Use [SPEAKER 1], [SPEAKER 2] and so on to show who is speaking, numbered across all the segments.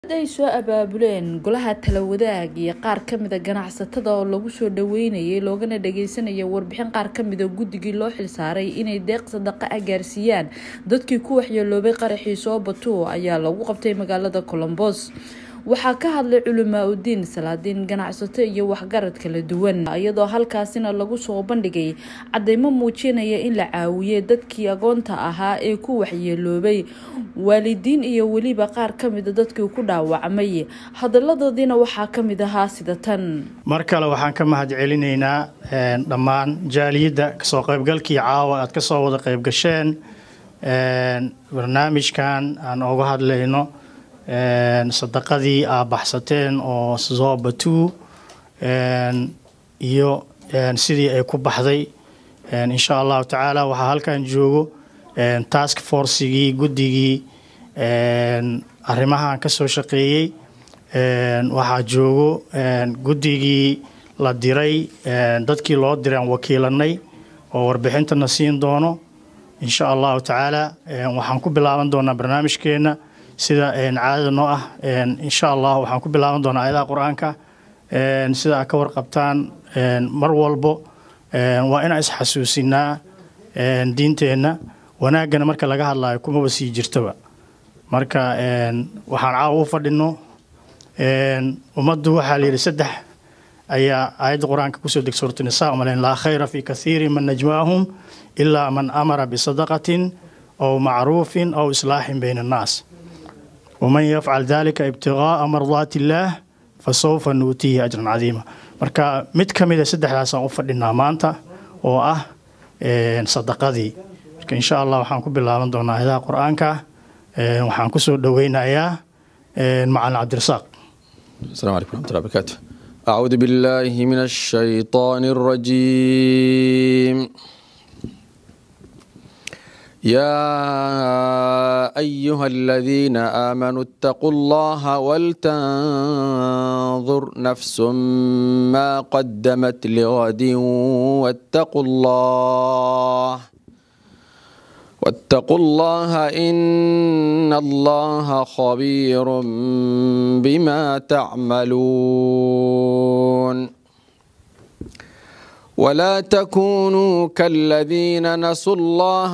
[SPEAKER 1] ay soo abaabuleen golaha talawadaag iyo qaar kamida ganacsatada oo lagu soo dhaweynayay loogana dhageysanaya warbixin qaar kamida guddigii loo xilsaaray inay deeq sadaqa ah gaarsiiyaan dadkii ku waxyeeloobay qaraxii soo batuo ayaa lagu qabtay magaalada colombos waxaa ka hadlay culamaa udiin salaadiin ganacsato iyo waxgarad kala duwan iyadoo halkaasina lagu soo bandhigay cadeymo muujinaya in la caawiyey dadkii agoonta ahaa ee ku waxyeeloobay waalidiin iyo weliba qaar kamida dadkii ku dhaawacmay hadaladoodiina waxaa kamid ahaa sida tan
[SPEAKER 2] mar kale waxaan ka mahad celinaynaa dhammaan jaaliyadda kasoo qaybgalkii caawa aad kasoo wada qaybgasheen barnaamijkan aan oga hadlayno sadaqadii aa baxsateen oo zoobatu iyo sidii ay ku baxday insha allahu tacaala waxaa halkan joogo task forcigii guddigii arrimahan kasoo shaqeeyey waxaa joogo guddigii la diray dadkii loo diray aan wakiilanay oo warbixintana siin doono insha allahu tacaala waxaan ku bilaaban doonaa barnaamijkeena sida caadada noo ah insha allah waxaan ku bilaaban doonaa ayadaha qur-aanka sida aad ka warqabtaan mar walbo waa inaan isxasuusinaa diinteenna wanaaggana marka laga hadlayo kumaba sii jirtoba marka waxaan caawa u fadhino ummaddu waxaa layidhi saddex ayaa aayadda qur-aanka kusoo deg suuratu nisa umalen laa khayra fi kathiiri man najmaahum ilaa man amara bisadaqatin aw macruufin aw islaaxin bayna annaas waman yafcal dalika ibtigaaa mardaati illaah fa sawfa nuutiihi ajran cadiima marka mid ka mida saddexdaasaan u fadhinaa maanta oo ah sadaqadii marka insha allah waxaan ku bilaaban doonaa ayadaha qur-aanka waxaan kusoo dhoweynayaa macalin cabdirasaaq
[SPEAKER 3] السلام عليكم ورحمة الله وبركاته أعوذ بالله من الشيطان الرجيم يا أيها الذين آمنوا اتقوا الله ولتنظر نفس ما قدمت لغد واتقوا الله واتقوا الله إن الله خبير بما تعملون ولا تكونوا كالذين نسوا الله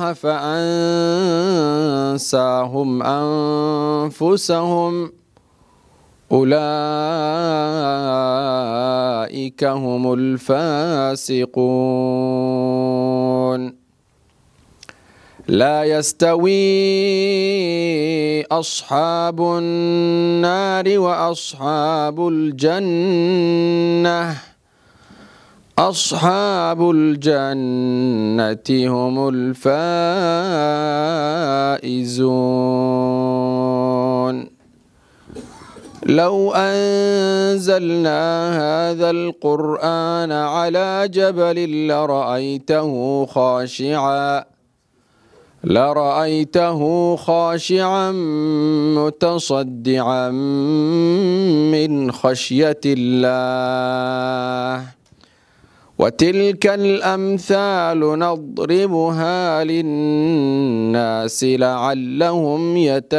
[SPEAKER 3] فأنساهم أنفسهم أولئك هم الفاسقون لا يستوي أصحاب النار وأصحاب الجنة أصحاب الجنة هم الفائزون لو أنزلنا هذا القرآن على جبل لرأيته خاشعاً لرأيته خاشعا متصدعا من خشية الله وتلك الأمثال نضربها للناس لعلهم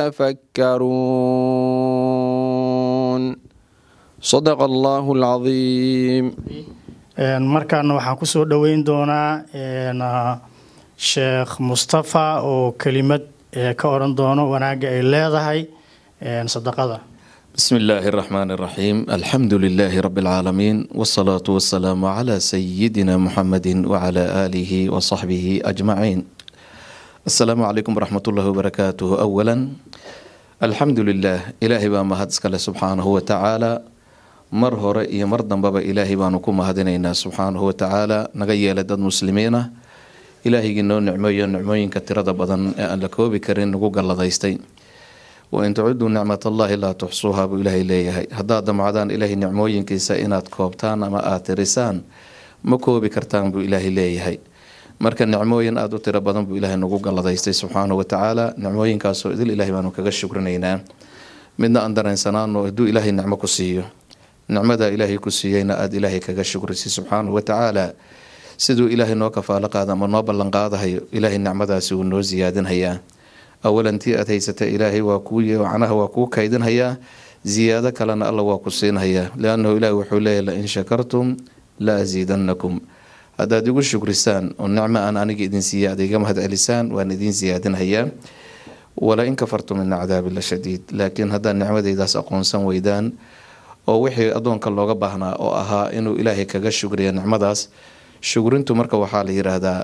[SPEAKER 3] يتفكرون صدق الله العظيم
[SPEAKER 2] markaana waxaan kusoo dhoweyn doonaa sheekh mustafa oo kelimad ka oran doono wanaagga ay leedahay sadaqada
[SPEAKER 4] بسم الله الرحمن الرحيم الحمد لله رب العالمين والصلاة والسلام على سيدنا محمد وعلى آله وصحبه أجمعين السلام عليكم ورحمة الله وبركاته أولا الحمد لله إلهي بما هدسك سبحانه وتعالى mar hore iyo mar dambaba ilaahay baanu ku mahadinaynaa subxaanahu watacaala naga yeela dad muslimiina ilaahigii noo nicmeeyo nicmooyinka tirada badan ee aan la koobi karin nagu galladaystay wain tacudduu nicmatallaahi laa tuxsuuha buu ilaahay leeyahay haddaad damcdaan ilaahay nicmooyinkiisa inaad koobtaan ama aad tirisaan ma koobi kartaan buu ilaahay leeyahay marka nicmooyin aada u tiro badan buu ilaahay nagu galladaystay subxaanahu watacaala nicmooyinkaasoo idil ilaahay baanu kaga shukrinaynaa midna aan dareensanaano hadduu ilaahay nicmo ku siiyo nicmada ilaahay ku siiyeyna aada ilaahay kaga shukrisi subxaanahu watacaala siduu ilaahay noo kafaalo qaada ama noo ballanqaadahayo ilaahay nicmadaasi wuu noo siyaadinhayaa awalan tii aad haysata ilaahay waa kuu macnaha waa kuu kaydinhayaa ziyaado kalena alla waa ku siinhayaa liannahu ilaahi wuxuu leeyahy lain shakartum la asiidanakum haddaad igu shukrisaan oo nicmo aan aniga idin siiya ad iga mahad celisaan waan idiin siyaadinhayaa wala in kafartum ina cadaabi la shadiid laakiin haddaad nicmadeydaas aqoonsan weydaan oo wixii addoonka looga baahnaa oo ahaa inuu ilaahay kaga shugriya nicmadaas shugrintu marka waxaa la yiraahdaa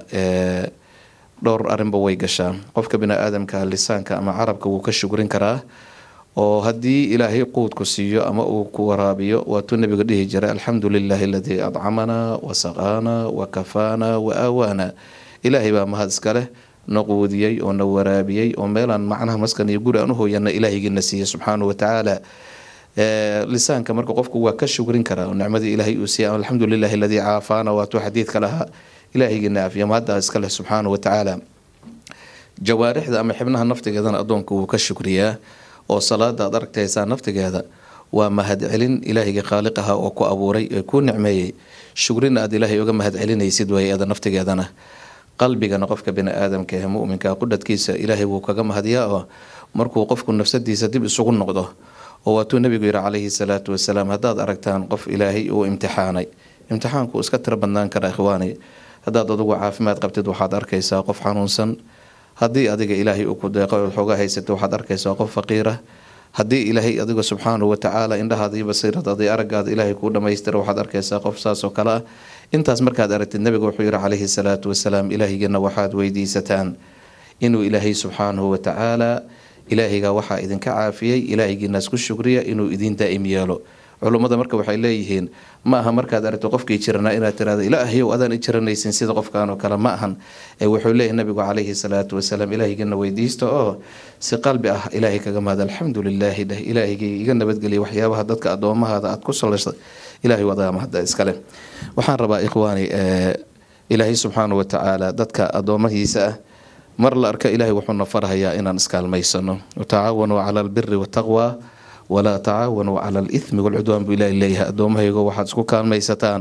[SPEAKER 4] dhowr arrinba way gashaa qofka bini-aadamka lisaanka ama carabka wuu ka shugrin karaa oo haddii ilaahay quudku siiyo ama uu ku waraabiyo waatuu nabiga dhihi jiray alxamdu lilaahi aladii adcamanaa wa saqaanaa wa kafaanaa wa aawaana ilaahay baa mahad iska leh na quudiyey oo na waraabiyey oo meelaan macnaha maskan iyo guri aan u hooyana ilaahaygiina siiyey subxaanahu watacaala lisaanka marka qofku waa ka shugrin karaa oo nicmadii ilaahay uu siiyay alxamdu lilahi aladii caafaana waatuu xadiidka lahaa ilaahaygiina aafiya mahaddaa iska leh subxaanahu watacaala jawaarixda ama xibnaha naftigeedana addoonka wuu ka shukriyaa oo salaada aad aragtaysaa naftigeeda waa mahadcelin ilaahayga khaaliq aha oo ku abuuray ee kuu nicmeeyey shugrina aad ilaahay uga mahadcelinaysid waayada naftigeedana qalbigana qofka bini-aadamka ee muminka qudhadkiisa ilaahay wuu kaga mahadiyaa oo markuu qofku nafsadiisa dib isugu noqdo oo waatuu nabigu yihi calayhi salaatu wasalaam haddaad aragtaan qof ilaahay uu imtixaanay imtixaanku iska tiro badnaan kara ikhwaani haddaad adugu caafimaad qabtid waxaad arkaysaa qof xanuunsan haddii adiga ilaahay uu ku deeqo xooga haysato waxaad arkaysaa qof faqiira haddii ilaahay adiga subxaanahu watacaala indhahaada iyo basiiradaada iyo aragaada ilaahay kuu dhamaystira waxaad arkaysaa qof saasoo kale ah intaas markaad aragtid nabiga wuxuu yihi calayhi salaatu wasalaam ilaahigana waxaad weydiisataan inuu ilaahay subxaanahu watacaala ilaahayga waxaa idinka caafiyey ilaahigiinaas ku shugriya inuu idiin daa'im yeelo culummada marka waxay leeyihiin ma aha markaad aragto qofkii jiranaa inaad tirahdo ilaahayow adaan i jiranaysin sida qofkan oo kale ma ahan ee wuxuu leeyahay nabigu calayhi salaatu wasalaam ilaahigana weydiista oo si qalbi ah ilaahay kaga mahad alxamdu lilaahi dheh ilaahigay iga nabadgeliya waxyaabaha dadka addoomahaada aad ku salaysa ilaahay wadaa mahadda iskale waxaan rabaa ikhwaani ilaahay subxaanahu watacaala dadka addoomahiisa ah mar la arka ilaahay wuxuuna farhayaa inaan iskaalmaysano watacaawanuu cala albiri wataqwa walaa tacaawanuu cala alithmi walcudwaan buu ilaahay leeyahay addoommahaygo waxaad isku kaalmaysataan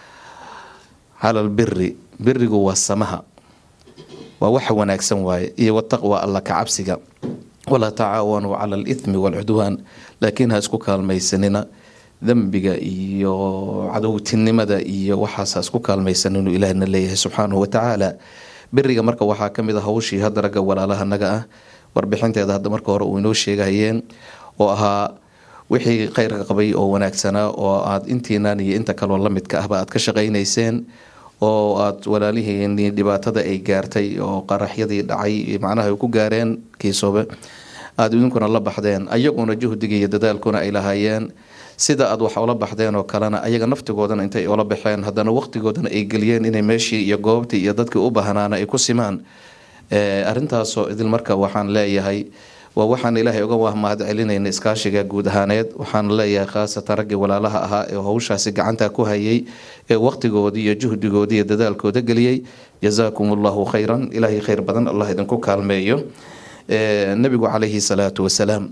[SPEAKER 4] cala albiri birigu waa samaha waa waxa wanaagsan waaye iyo wataqwa alla ka cabsiga walaa tacaawanuu cala alithmi walcudwaan laakiin ha isku kaalmaysanina dembiga iyo cadowtinimada iyo waxaas ha isku kaalmaysan inuu ilaahna leeyahay subxaanahu watacaala beriga marka waxaa kamid a hawshii hadda ragga walaalahanaga ah warbixinteeda hadda marka hore uu inoo sheegahayeen oo ahaa wixii kheyrka qabay oo wanaagsanaa oo aad intiinan iyo inta kaloo lamidka ahba aad ka shaqaynayseen oo aad walaalihiini dhibaatada ay gaartay oo qaraxyadii dhacay macnaha ay ku gaareen kiisoobe aada idinkuna la baxdeen ayaguna juhdiga iyo dadaalkuna ay lahaayeen sida aad wax ula baxdeen oo kalena ayaga naftigoodana intay ula baxeen haddana waqtigoodana ay geliyeen inay meeshii iyo goobtii iyo dadkii u bahnaana ay ku simaan arintaasoo idil marka waxaan leeyahay waa waxaan ilaahay uga waa mahad celinayna iskaashiga guud ahaaneed waxaan leeyahay khaasatan raggii walaalaha ahaa ee howshaasi gacanta ku hayay ee waqtigoodii iyo juhdigoodii iyo dadaalkooda geliyey jazaakum allahu khayran ilaahay khayr badan allah idinku kaalmeeyo nabigu calayhi salaatu wasalaam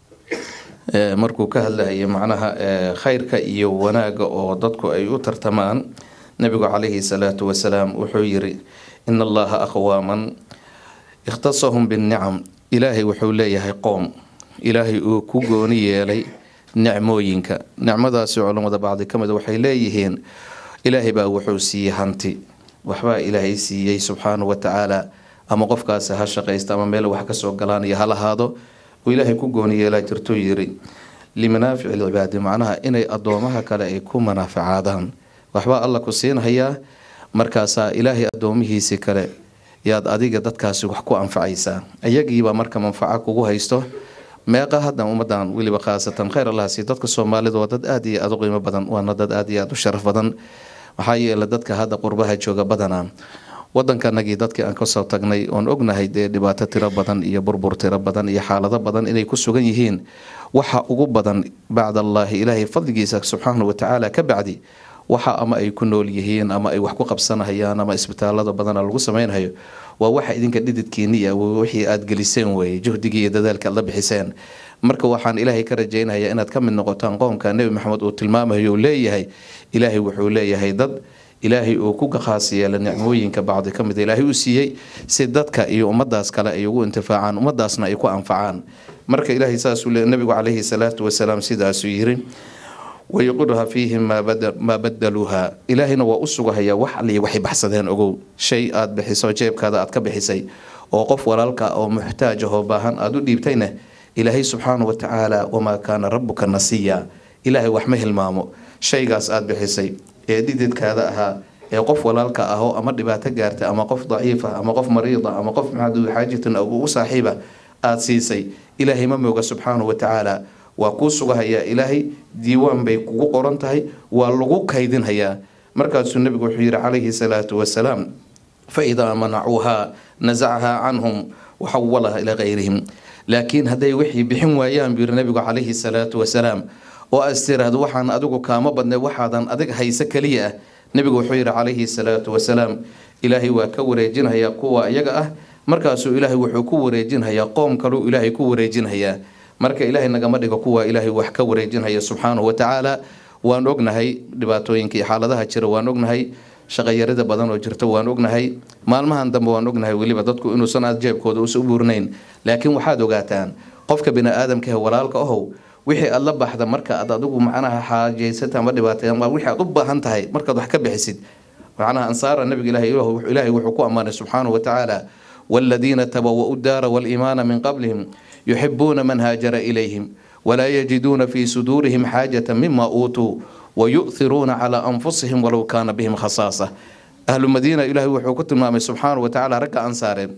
[SPEAKER 4] markuu ka hadlayay macnaha khayrka iyo wanaaga oo dadku ay u tartamaan nabigu calayhi salaatu wasalaam wuxuu yiri in allaha aqwaaman ikhtasahum binnicam ilaahay wuxuu leeyahay qoom ilaahay uu ku gooni yeelay nicmooyinka nicmadaasi culammada bacdi ka mid waxay leeyihiin ilaahay baa wuxuu siiyey hanti waxbaa ilaahay siiyey subxaanahu watacaala ama qofkaasi ha shaqaysta ama meel wax kasoo galaan iyo ha lahaado uu ilaahay ku gooni yeelaa jirtuu yiri limanaafici lcibaadi macnaha inay addoomaha kale ay ku manaafacaadaan waxbaa alla ku siinhayaa markaasaa ilaahay addoomihiisii kale yaad adiga dadkaasi wax ku anfacaysaa iyagiibaa marka manfaco kugu haysto meeqa haddan ummadan weliba khaasatan khayr allahasi dadka soomaalida waa dad aada iyo aada u qiimo badan waana dad aada iyo aada u sharaf badan maxaa yeele dadka hadda qurbaha jooga badanaa wadankanagii dadkii aan kasoo tagnay oon ognahay dee dhibaato tiro badan iyo burbur tiro badan iyo xaalado badan inay ku sugan yihiin waxa ugu badan bacd allaahi ilaahay fadligiisa subxaana watacaala ka bacdi waxa ama ay ku nool yihiin ama ay wax ku qabsanahayaan ama isbitaalada badana lagu sameynhayo waa waxa idinka dhididkiiniya wixii aada geliseen weye juhdigii iyo dadaalka aad la bixiseen marka waxaan ilaahay ka rajeynaya inaad ka mid noqotaan qoomka nebi maxamed uu tilmaamayo uu leeyahay ilaahay wuxuu leeyahay dad ilaahay uu ku khaas yeela nicmooyinka bacdi ka mid ilaahay u siiyey si dadka iyo ummadaas kale ay ugu intifaacaan ummadaasna ay ku anfacaan marka ilaahay saasuu le nabigu calayhi salaatu wasalaam sidaasuu yiri wayuqirha fiihim maa badaluuha ilaahayna waa u sugahayaa wax aliya waxay baxsadeen ogow shay aad bixiso jeebkaada aad ka bixisay oo qof walaalka oo muxtaaj ahoo baahan aada u dhiibtayna ilaahay subxaana wa tacaala wamaa kaana rabuka nasiya ilaahay wax ma hilmaamo shaygaas aad bixisay ee dididkaada ahaa ee qof walaalka ahoo ama dhibaato gaarta ama qof daciifa ama qof mariida ama qof maxaadu xaajatin ugu saaxiiba aada siisay ilaahay ma mooga subxaana wa tacaala waa kuu sugahayaa ilaahay diiwaan bay kugu qoran tahay waa lagu kaydinhayaa markaasuu nabigu wuxuu yihi calayhi salaatu wasalaam fa idaa manacuuhaa nasacahaa canhum waxawalaha ilaa kayrihim laakiin hadday wixii bixin waayaan buu yihi nabigu calayhi salaatu wasalaam oo aas tiraahdo waxaan adigu kaama badnay waxaadan adig hayse keliya ah nabigu wuxuu yihi calayhi salaatu wasalaam ilaahay waa ka wareejinhayaa kuwa iyaga ah markaasuu ilaahay wuxuu ku wareejinhayaa qoom kaluu ilaahay ku wareejinhayaa marka ilaahay nagama dhigo kuwa ilaahay wax ka wareejinhaya subxaanahu wa tacaala waan ognahay dhibaatooyinka iyo xaaladaha jira waan ognahay shaqayarida badan oo jirta waan ognahay maalmahan dambe waan ognahay weliba dadku inuusan aad jeebkooda usa u buurnayn laakiin waxaad ogaataan qofka bini-aadamkahe walaalka ahow wixii aad la baxda marka aad adigu macnaha xaajaysata ama dhibaatay ama wixii aad u baahan tahay markaad wax ka bixisid macnaha ansaara nabiga ilaahay wuxuu ku ammaanay subxaanahu wa tacaala والذين تبوأوا الدار والإيمان من قبلهم يحبون من هاجر إليهم ولا يجدون في صدورهم حاجة مما أوتوا ويؤثرون على أنفسهم ولو كان بهم خصاصة أهل المدينة إلهي وحكوت المامي سبحانه وتعالى ركع أنصارين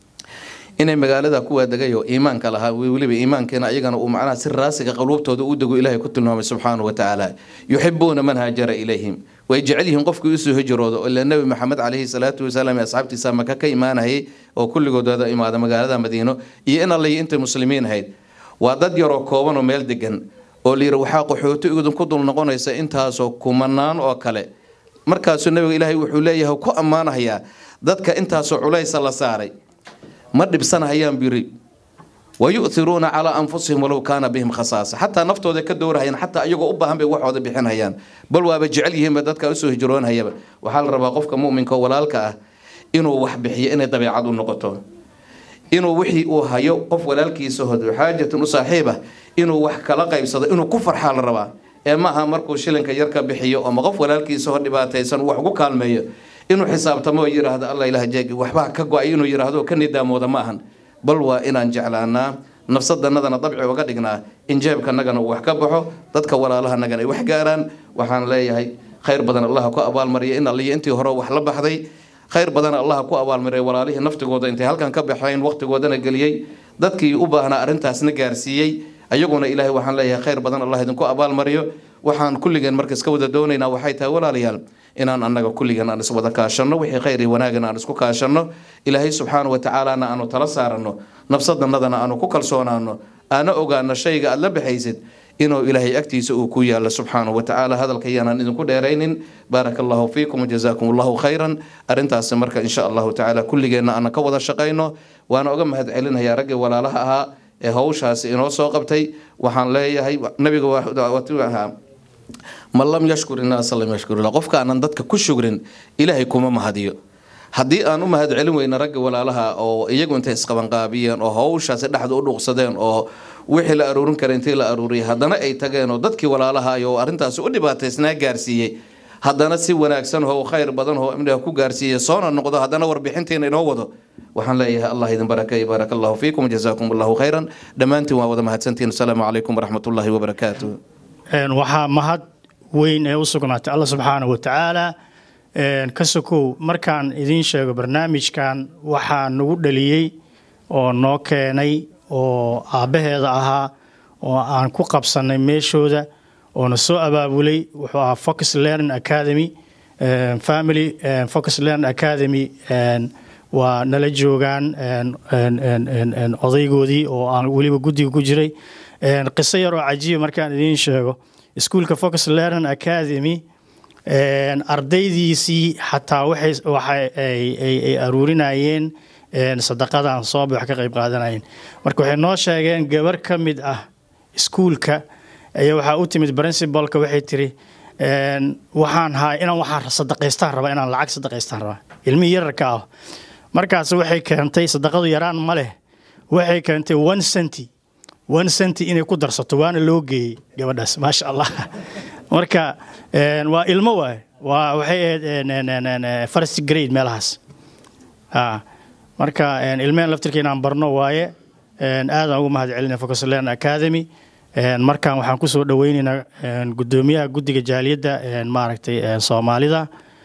[SPEAKER 4] inay magaalada kuwa degayo iimaanka lahaa weliba iimaankeena ayagana uu macnaha si raasiga qaluubtooda u dego ilaahay ku tilmaamay subxaanahu wa tacaala yuxibuuna man haajara ilayhim way jecel yihiin qofkii usoo hijrooda ila nebi maxamed caleyhi salaatu wasalaam asxaabtiisa maka ka imaanayay oo kulligoodooda imaada magaalada madiino iyo in allayi intay muslimiin ahayd waa dad yaroo kooban oo meel degan oo layiri waxaa qaxooti idinku dul noqonaysa intaasoo kumanaan oo kale markaasuu nabiga ilaahay wuxuu leeyahay ku ammaanahayaa dadka intaasoo culaysa la saaray ma dhibsanahayaan biri wayu'iruuna calaa anfusihim walow kaana bihim khasaasa xataa naftooda ka dowrahayaan xataa iyagoo u baahan bay waxooda bixinhayaan bal waaba jecel yihiinba dadka usoo hijroonhayaba waxaa la rabaa qofka muminka oo walaalka ah inuu wax bixiyo inay dabeecad u noqoto inuu wixii uu hayo qof walaalkiisa hodo xaajatan u saaxiib ah inuu wax kala qaybsado inuu ku farxaa la rabaa ee maaha markuu shilinka yar ka bixiyo ama qof walaalkiisa ho dhibaataysan wax ugu kaalmeeyo inuu xisaabtamo oo yidhaahdo alla ilaah jeeg waxbaa ka go-ay inuu yidhaahdo ka nidaamooda ma ahan bal waa inaan jeclaanaa nafsadanadana dabci uga dhignaa in jeebkanagana uu wax ka baxo dadka walaalahanagana ay wax gaaraan waxaan leeyahay khayr badan allaha ku abaalmariya in alliyo intii hore wax la baxday khayr badan allaha ku abaalmariya walaalihii naftigooda intay halkan ka baxeen waqtigoodana geliyey dadkii u baahnaa arrintaasna gaarsiiyey ayaguna ilaahay waxaan leeyahay khayr badan allah idinku abaalmariyo waxaan kulligeen marka iska wada doonaynaa waxay tahay walaalayaal inaan annaga kulligeen aan iswada kaashanno wixii khayr iyo wanaagana aan isku kaashanno ilaahay subxaana wa tacaalana aanu tala saaranno nafsadanadana aanu ku kalsoonaano aana ogaano shayga aad la baxaysid inuu ilaahay agtiisa uu ku yaalo subxaanahu wa tacaala hadalka yaanaan idinku dheeraynin baaraka allahu fiikum wajazaakum allahu khayran arrintaasi marka insha allahu tacaala kulligeenna aanan ka wada shaqayno waana oga mahad celinayaa raggii walaalaha ahaa ee hawshaasi inoo soo qabtay waxaan leeyahay nabiga ahaa man lam yashkur innaasa lam yashkurillah qofka aanan dadka ku shugrin ilaahay kuma mahadiyo haddii aan u mahad celin weyna ragga walaalaha oo iyagu intay isqabanqaabiyeen oo hawshaasi dhexda u dhuuqsadeen oo wixii la aruurin kara intii la aruuriyay haddana ay tageen oo dadkii walaalaha oo arrintaasi u dhibaataysnaa gaarsiiyey haddana si wanaagsan oo khayr badan oo imniga ku gaarsiiyey soona noqdo haddana warbixintiina inoo wado waxaan leeyahay allah idin barakeey baaraka allahu fiikum jazaakum allahu khayran dhammaantiin waa wada mahadsantihin asalaamu calaykum waraxmatullaahi wabarakaatuh
[SPEAKER 2] waxaa mahad weyn ee u sugnaatay alla subxaanahu wa tacaala ka sokow markaan idiin sheego barnaamijkan waxaa nagu dhaliyey oo noo keenay oo aabbaheeda ahaa oo aan ku qabsannay meeshooda oona soo abaabulay wuxuu ahaa focus learning academy family focus learning academy waa nala joogaan odaygoodii oo aan weliba guddiga ku jiray qiso yar oo cajiiba markaan idiin sheego iskuolka focus learning academy ardaydiisii xataa waxay aruurinayeen sadaqadan sooba wax ka qayb qaadanayeen marka waxay noo sheegeen gabar ka mid ah iskuulka ayaa waxaa u timid princibalka waxay tiri waxaan haa inaan waxaan sadaqaystaan rabaa inaan lacag sadaqaystaan rabaa ilmihii yararka ah markaas waxay keentay sadaqadu yaraan ma leh waxay keentay one centi one centi inay ku darsato waana loo geeyey gabadhaas maasha allah marka waa ilmo waay waa waxay ahayd first grade meelahaas marka ilmehen laftirka inaan barno waaye aadaan ugu mahad celinay focusland academy markan waxaan kusoo dhaweyneynaa gudoomiyaha guddiga jaaliyadda maaragtay soomaalida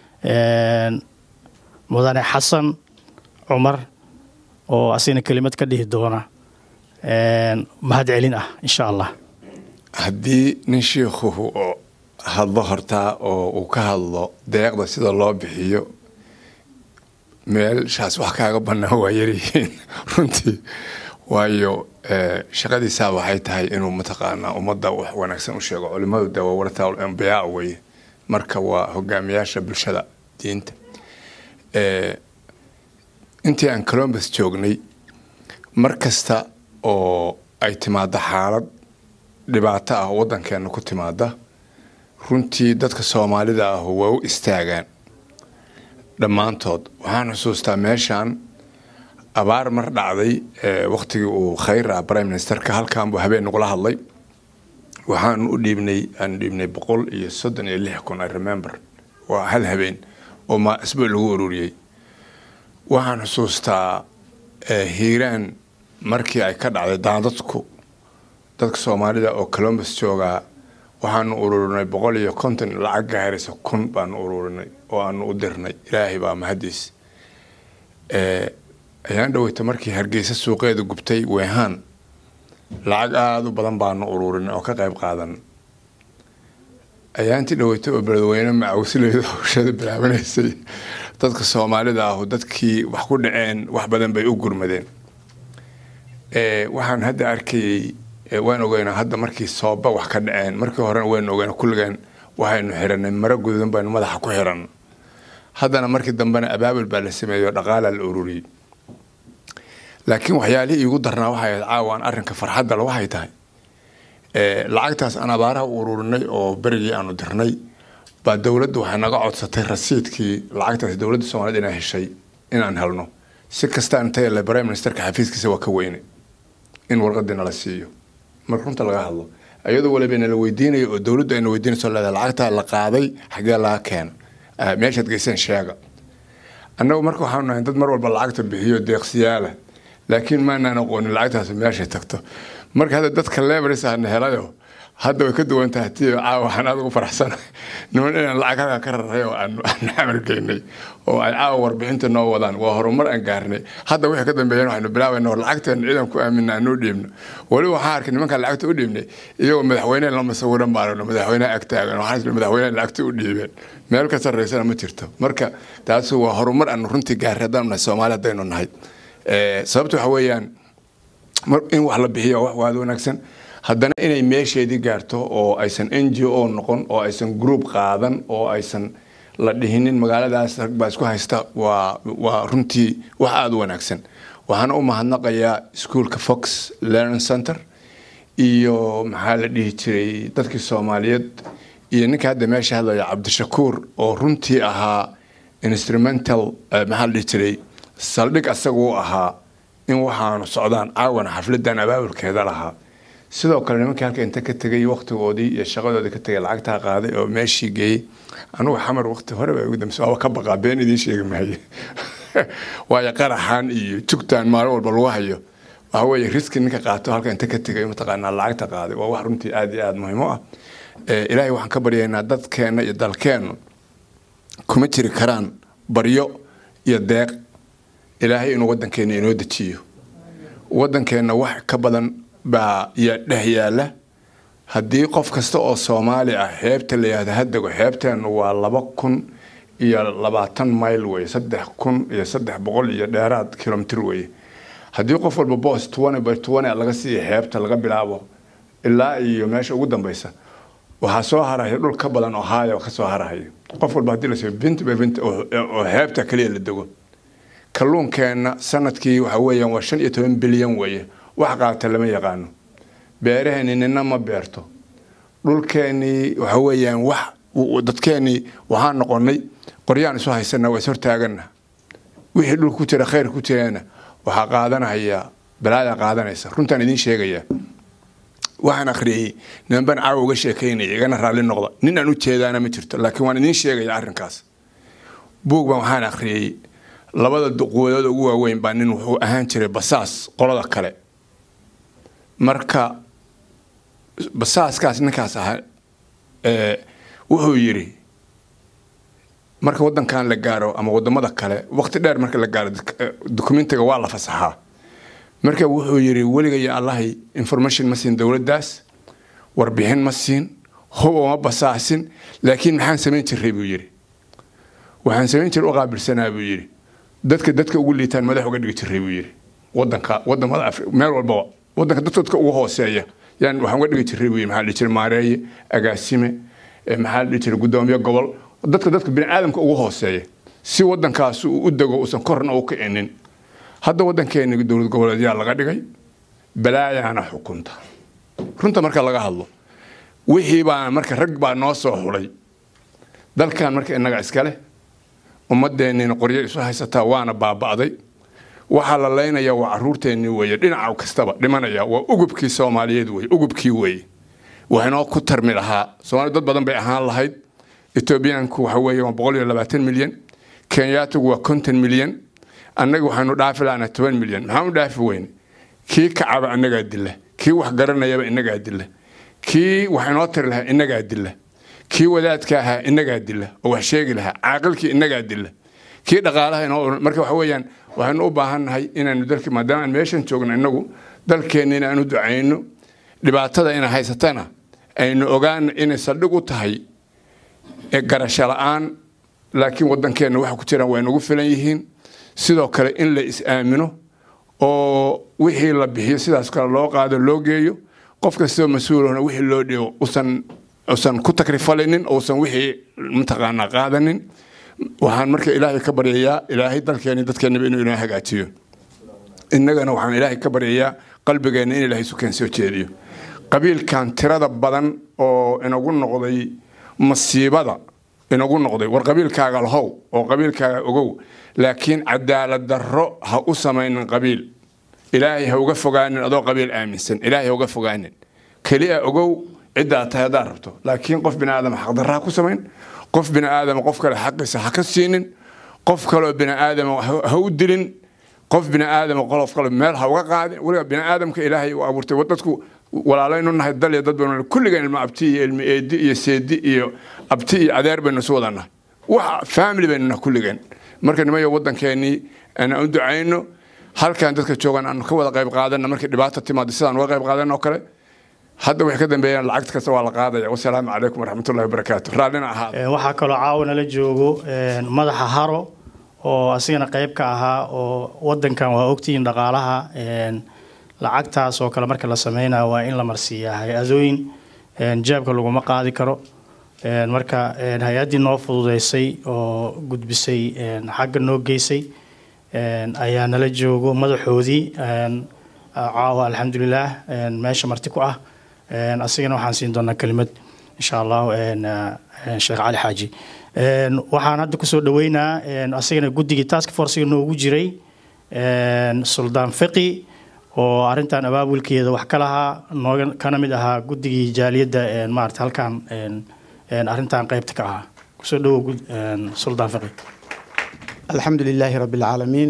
[SPEAKER 2] mudane xasan cumar oo asigna kelimad ka dhihi doona mahad celin ah insha allah
[SPEAKER 5] haddii nin shiikhuhu hadlo hortaa oo uu ka hadlo deeqda sida loo bixiyo meelshaas wax kaaga bannaan waa yaryihiin runtii waayo shaqadiisaa waxay tahay inuu mataqaanaa ummadda wax wanaagsan u sheego culimadu de waa warataal ambiyaa weye marka waa hogaamiyaasha bulshada diinta intii aan colombus joognay mar kasta oo ay timaado xaalad dhibaato ah oo waddankeena ku timaada runtii dadka soomaalida ah waa u istaagaan dhammaantood waxaan xusuustaa meeshaan abaar mar dhacday waktigii uu khayr ah prime ministerka halkan buu habeen nagula hadlay waxaan u dhiibnay aan dhiibnay boqol iyo soddon iyo lix kun i remember waa hal habeen oo ma isbuuc lagu ururiyey waxaan xusuustaa hiiraan markii ay ka dhacday daadadku dadka soomaalida oo colombus joogaa waxaanu ururinay boqol iyo konton lacag gaaraysa kun baanu ururinay oo aanu u dirnay ilaahay baa mahadiis ayaan dhaweyta markii hargeysa suuqeeda gubtay weehaan lacag aada u badan baanu ururinay oo ka qayb qaadan ayaantii dhaweyta oo beledweyne macawsileeda hawshada bilaabanaysay dadka soomaalida ahu dadkii wax ku dhaceen wax badan bay u gurmadeen waxaan hadda arkayey waan ogeynaa hadda markii sooba wax ka dhaceen markii horena waynu ogeynaa kulligeen waxaynu xiranay maro gududan baynu madaxa ku xiran haddana markii dambena abaabul baa la sameeyey oo dhaqaalaa la ururiyey laakiin waxyaalihii iigu darnaa waxay ahayd caawaan arrinka farxadda le waxay tahay lacagtaas aan abaaraha u ururinay oo berigii aanu dirnay baa dowladdu waxay naga codsatay rasiidkii lacagtaas dowladda soomaaliyed inay heshay inaan helno si kasta intay le prime ministerka xafiiskiisa waa ka weyne in warqadii nala siiyo marka runta laga hadlo iyadoo waliba nala weydiinayo oo dowladdu ayna weydiinayso leedahay lacagtaa la qaaday xagee laga keena meeshaad geyseen sheega annagu marka waxaanu nahay dad mar walba lacagta bixiyo deeqsiyaala laakiin maanaan aqoonin lacagtaas meeshay tagto marka hadda dadka lebris ahna helayo hadda way ka duwan tahay tii caawa waxaan aad ugu faraxsanahay niman inaan lacag halkaa ka raray oo aan xamar geynay oo ay caawa warbixinta noo wadaan waa horumar aan gaarnay hadda wixii ka dambeeyeen waxaynu bilaabayna war lacagteen ciidan ku aamina aan u dhiibno weli waxaan arkay nimankaan lacagta u dhiibnay iyagoo madaxweyne lama sawiran maaragno madaxweyne ag taagan waxaan isla madaxweyne lacagta u dhiibeen meel ka sarreysana ma jirto marka taasi waa horumar aan runtii gaarray haddaan nahay soomaali haddaynu nahay sababta waxa weeyaan in wax la bixiyo wax waad wanaagsan haddana inay meesheedii gaarto oo aysan n g o noqon oo aysan group qaadan oo aysan la dhihinin magaaladaas rag baa isku haysta waa waa runtii wax aada u wanaagsan waxaana u mahadnaqayaa ischoolka fox learning center iyo maxaa la dhihi jiray dadkii soomaaliyeed iyo ninka hadda meesha hadlaya cabdishakuur oo runtii ahaa instrumental maxaa la dhihi jiray saldhig asaga u ahaa in waxaanu socdaan caawana xafladan abaabulkeeda lahaa sidoo kale nimankii halka inta ka tegay waktigoodii iyo shaqadoodii ka tegay lacagtaa qaaday oo meeshii geeyey anugu xamar wakti hore baa ugu dambeysay waaba ka baqaa been idiin sheegi maayo waayo qaraxan iyo jugtan maalin walba lagu hayo waxa weeye riski ninka qaato halka inta ka tegay mataqaanaa lacagta qaaday waa wax runtii aada iyo aada muhiim u ah ilaahay waxaan ka baryaynaa dadkeenna iyo dalkeennu kuma jiri karaan baryo iyo deeq ilaahay inuu waddankeenna inoo dejiyo waddankeenna wax ka badan baa ya dheh yaala haddii qof kasta oo soomaali ah xeebta la yihahdo hadego xeebteennu waa laba kun iyo labaatan mayl weye saddex kun iyo saddex boqol iyo dheeraad kilomitr weye haddii qof walba boos tuwane by tuwane laga siiya xeebta laga bilaabo ilaa iyo meesha ugu dambeysa waxaa soo haraya dhul ka badan ohio ka soo harahaya qof walba hadii lasoo binti by binti oo xeebta kaliya la dego kalluunkeenna sanadkii waxa weeyaan waa shan iyo toban bilyan weeye wax qaata lama yaqaano beeraheeni nina ma beerto dhulkeenii waxa weeyaan wax dadkeenii waxaan noqonay qoryaan isu haysana waa is hortaagana wixii dhulka ku jira khayr ku jirana waxaa qaadanaya balaaya qaadanaysa runtaan idiin sheegaya waxaan akhriyey nimanban caawa uga sheekaynaya igana raalli noqda nin aan u jeedaana ma jirto laakiin waan idiin sheegaya arrinkaas buug baan waxaan akhriyey labada quwadood ugu waaweyn baa nin wuxuu ahaan jiray basaas qolada kale marka basaaskaas ninkaas ahaa wuxuu yidhi marka wadankan la gaaro ama wadamada kale waqti dheer marka la gaaro dokumentiga waa la fasaxaa marka wuxuu yidhi weligaya allahay information ma siin dowladdaas warbixin ma siin hub uma basaasin laakiin maxaan samayn jiray buu yidhi waxaan samayn jiray u qaabilsanaa buu yidhi dadka dadka ugu liitaan madax uga dhigi jiray buu yidhi wadanka wadamada meel walbaba wadanka dadka ugu hooseeya yaan waxaan uga dhigi jiray buu yidhi maxaa dhihi jiray maareeye agaasime maxaa dhihi jiray guddoomiye gobol dadka dadka biniaadamka ugu hooseeya si wadankaas uu u dego uusan korna u kicinin hadda wadankeeni dowlad goboleedyaa laga dhigay balaayaana xukunta runta marka laga hadlo wixii baa marka rag baa noo soo xulay dalkan marka inaga iskale ummadeennina qoryo isu haysataa waana baaba'day waxaa la leynaya waa caruurteennii weeye dhinaca kastaba dhimanaya waa ugubkii soomaaliyeed weye ugubkii weeye waxaynoo ku tarmi lahaa soomaaliya dad badan bay ahaan lahayd etoobiyaanku waxa weeye waa boqol iyo labaatan milyan kenyaatigu waa konton milyan annaga waxaanu dhaafi lahanaa toban milyan maxaan u dhaafi weyne kii kacaba annagaa dila kii wax garanayaba inagaa dila kii wax inoo tiri lahaa inagaa dila kii wadaadka ahaa inagaa dila oo wax sheegi lahaa caaqilkii inagaa dila kii dhaqaalaha inoo marka waxa weeyaan waxaynu u baahannahay inaanu dalki maadaama aan meeshan joogno inagu dalkeenna inaanu ducayno dhibaatada ina haysatana aynu ogaano inay saldhig u tahay garasho la-aan laakiin wadankeenna waxa ku jiraan waa inugu filan yihiin sidoo kale in la is-aamino oo wixii la bixiyo sidaas kale loo qaado loo geeyo qof kastoo mas-uulahna wixii loo dhigo usan usan ku takrifalinin uusan wixii mataqaanaa qaadanin waxaan marka ilaahay ka baryayaa ilaahay dalkeeni dadkeenaba inuu inoo hagaajiyo innagana waxaan ilaahay ka baryayaa qalbigeenna in ilaahay isu keen soo jeediyo qabiilkan tirada badan oo inagu noqday masiibada inagu noqday war qabiilkaaga lahow oo qabiilkaaga ogow laakiin cadaalad darro ha u samaynin qabiil ilaahay ha uga fogaanin adoo qabiil aaminsan ilaahay ha uga fogaanin keliya ogow ciddaa tahay haddaad rabto laakiin qof bini aadama xaqdarra ha ku samayn qof bini aadama qof kale xaqiisa ha ka siinin qof kaloo bini aadama ha u dilin qof bini aadama qolof kale meel ha uga qaadin weliba bini aadamka ilaahay uu abuurtay dadku walaalaynu nahay dal iyo dad baynu kulligeen ilma abti iyo ilma eedi iyo seedi iyo abti iyo adeer baynu isu wada nahay wax family baynu nahay kulligeen marka nimayo wadankeenii aan u ducayno halkan dadka joogan aanu ka wada qayb qaadana markii dhibaata timaado sidaan uga qayb qaadan oo kale hadda waxay ka dambeeyaan lacagta kasta waa la qaadaya wasalaamu calaykum waraxmatullahi wabarakaatu raallina ahaa
[SPEAKER 2] waxaa kaloo caawana la joogo madaxa haro oo asigana qayb ka ahaa oo wadankan waa ogtihiin dhaqaalaha lacagtaas oo kale marka la sameynayo waa in la marsiiyaa hay-adooyin jaabka laguma qaadi karo marka hay-addii noo fududeysay oo gudbisay xagga noo geysay ayaa nala joogo madaxoodii caawa alxamdulilah meesha marti ku ah asigana waxaan siin doonaa kelimad insha allahu sheekh cali xaaji waxaan hadda kusoo dhaweynaa asigana guddigii task forcega noogu jiray suldaan fiqi oo arintan abaabulkeeda wax ka lahaa nooga kana mid ahaa guddigii jaaliyadda maarata halkan arintan qeybta ka ahaa kusoo dhawow suldaan fiqi
[SPEAKER 6] الحمد لله رب العالمين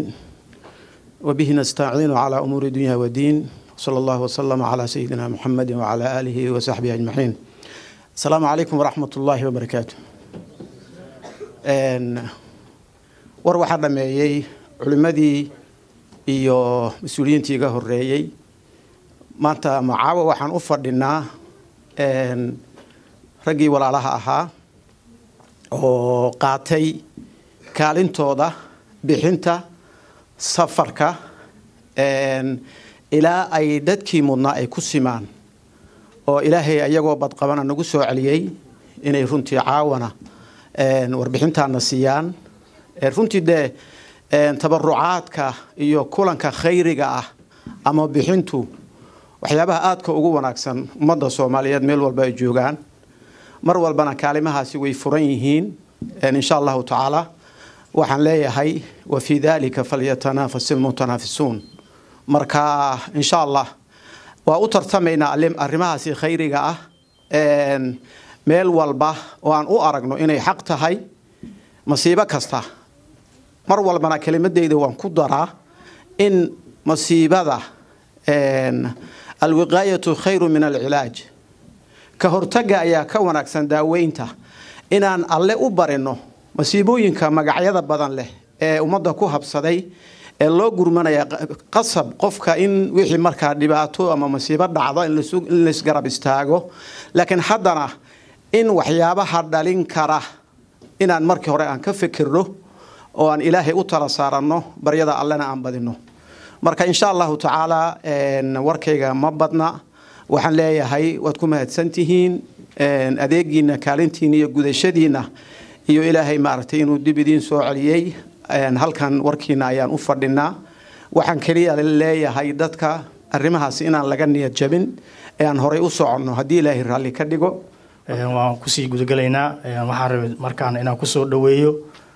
[SPEAKER 6] وبه نستعين على أمور الدنيا والدين صلى الله وسلم على سيدنا محمد وعلى آله وصحبه أجمعين السلام عليكم ورحمة الله وبركاته war waxaa dhameeyey culimmadii iyo mas-uuliyiintii iga horeeyey maanta macaawo waxaan u fadhinaa raggii walaalaha ahaa oo qaatay kaalintooda bixinta safarka ilaa ay dadkii mudnaa ay ku simaan oo ilaahay ayagoo badqabana nagu soo celiyey inay runtii caawana warbixintaana siiyaan runtii dee tabarucaadka iyo kulanka khayriga ah ama bixintu waxyaabaha aadka ugu wanaagsan ummadda soomaaliyeed meel walba ay joogaan mar walbana kaalimahaasi way furan yihiin insha allahu tacaala waxaan leeyahay wa fii dalika falyatanafas ilmutanaafisuun marka insha allah waa u tartamaynaa arrimahaasi khayriga ah meel walba oo aan u aragno inay xaq tahay masiibo kasta mar walbana kelimadeyda waan ku daraa in masiibada alwiqaayatu khayru min alcilaaj ka hortaga ayaa ka wanaagsan daaweynta inaan alle u barino masiibooyinka magacyada badan leh ee ummadda ku habsaday ee loo gurmanaya qasab qofka in wixii markaa dhibaato ama masiibo dhacdo in laisgarab istaago laakiin haddana in waxyaabaha dhalin kara inaan markii hore aan ka fikirno oo aan ilaahay u tala saaranno baryada allena aan badino marka insha allahu tacaala warkayga ma badna waxaan leeyahay waad ku mahadsantihiin adeegiina kaalintiina iyo gudashadiina iyo ilaahay maaragtay inuu dib idiin soo celiyey halkan warkiina ayaan u fadhinaa waxaan keliya leeyahay dadka arrimahaas inaan laga niyad jabin ee aan horay u soconno haddii ilaahay raalli ka dhigo
[SPEAKER 2] waan kusii gudagelaynaa waxaan rabay markaan inaan kusoo dhaweeyo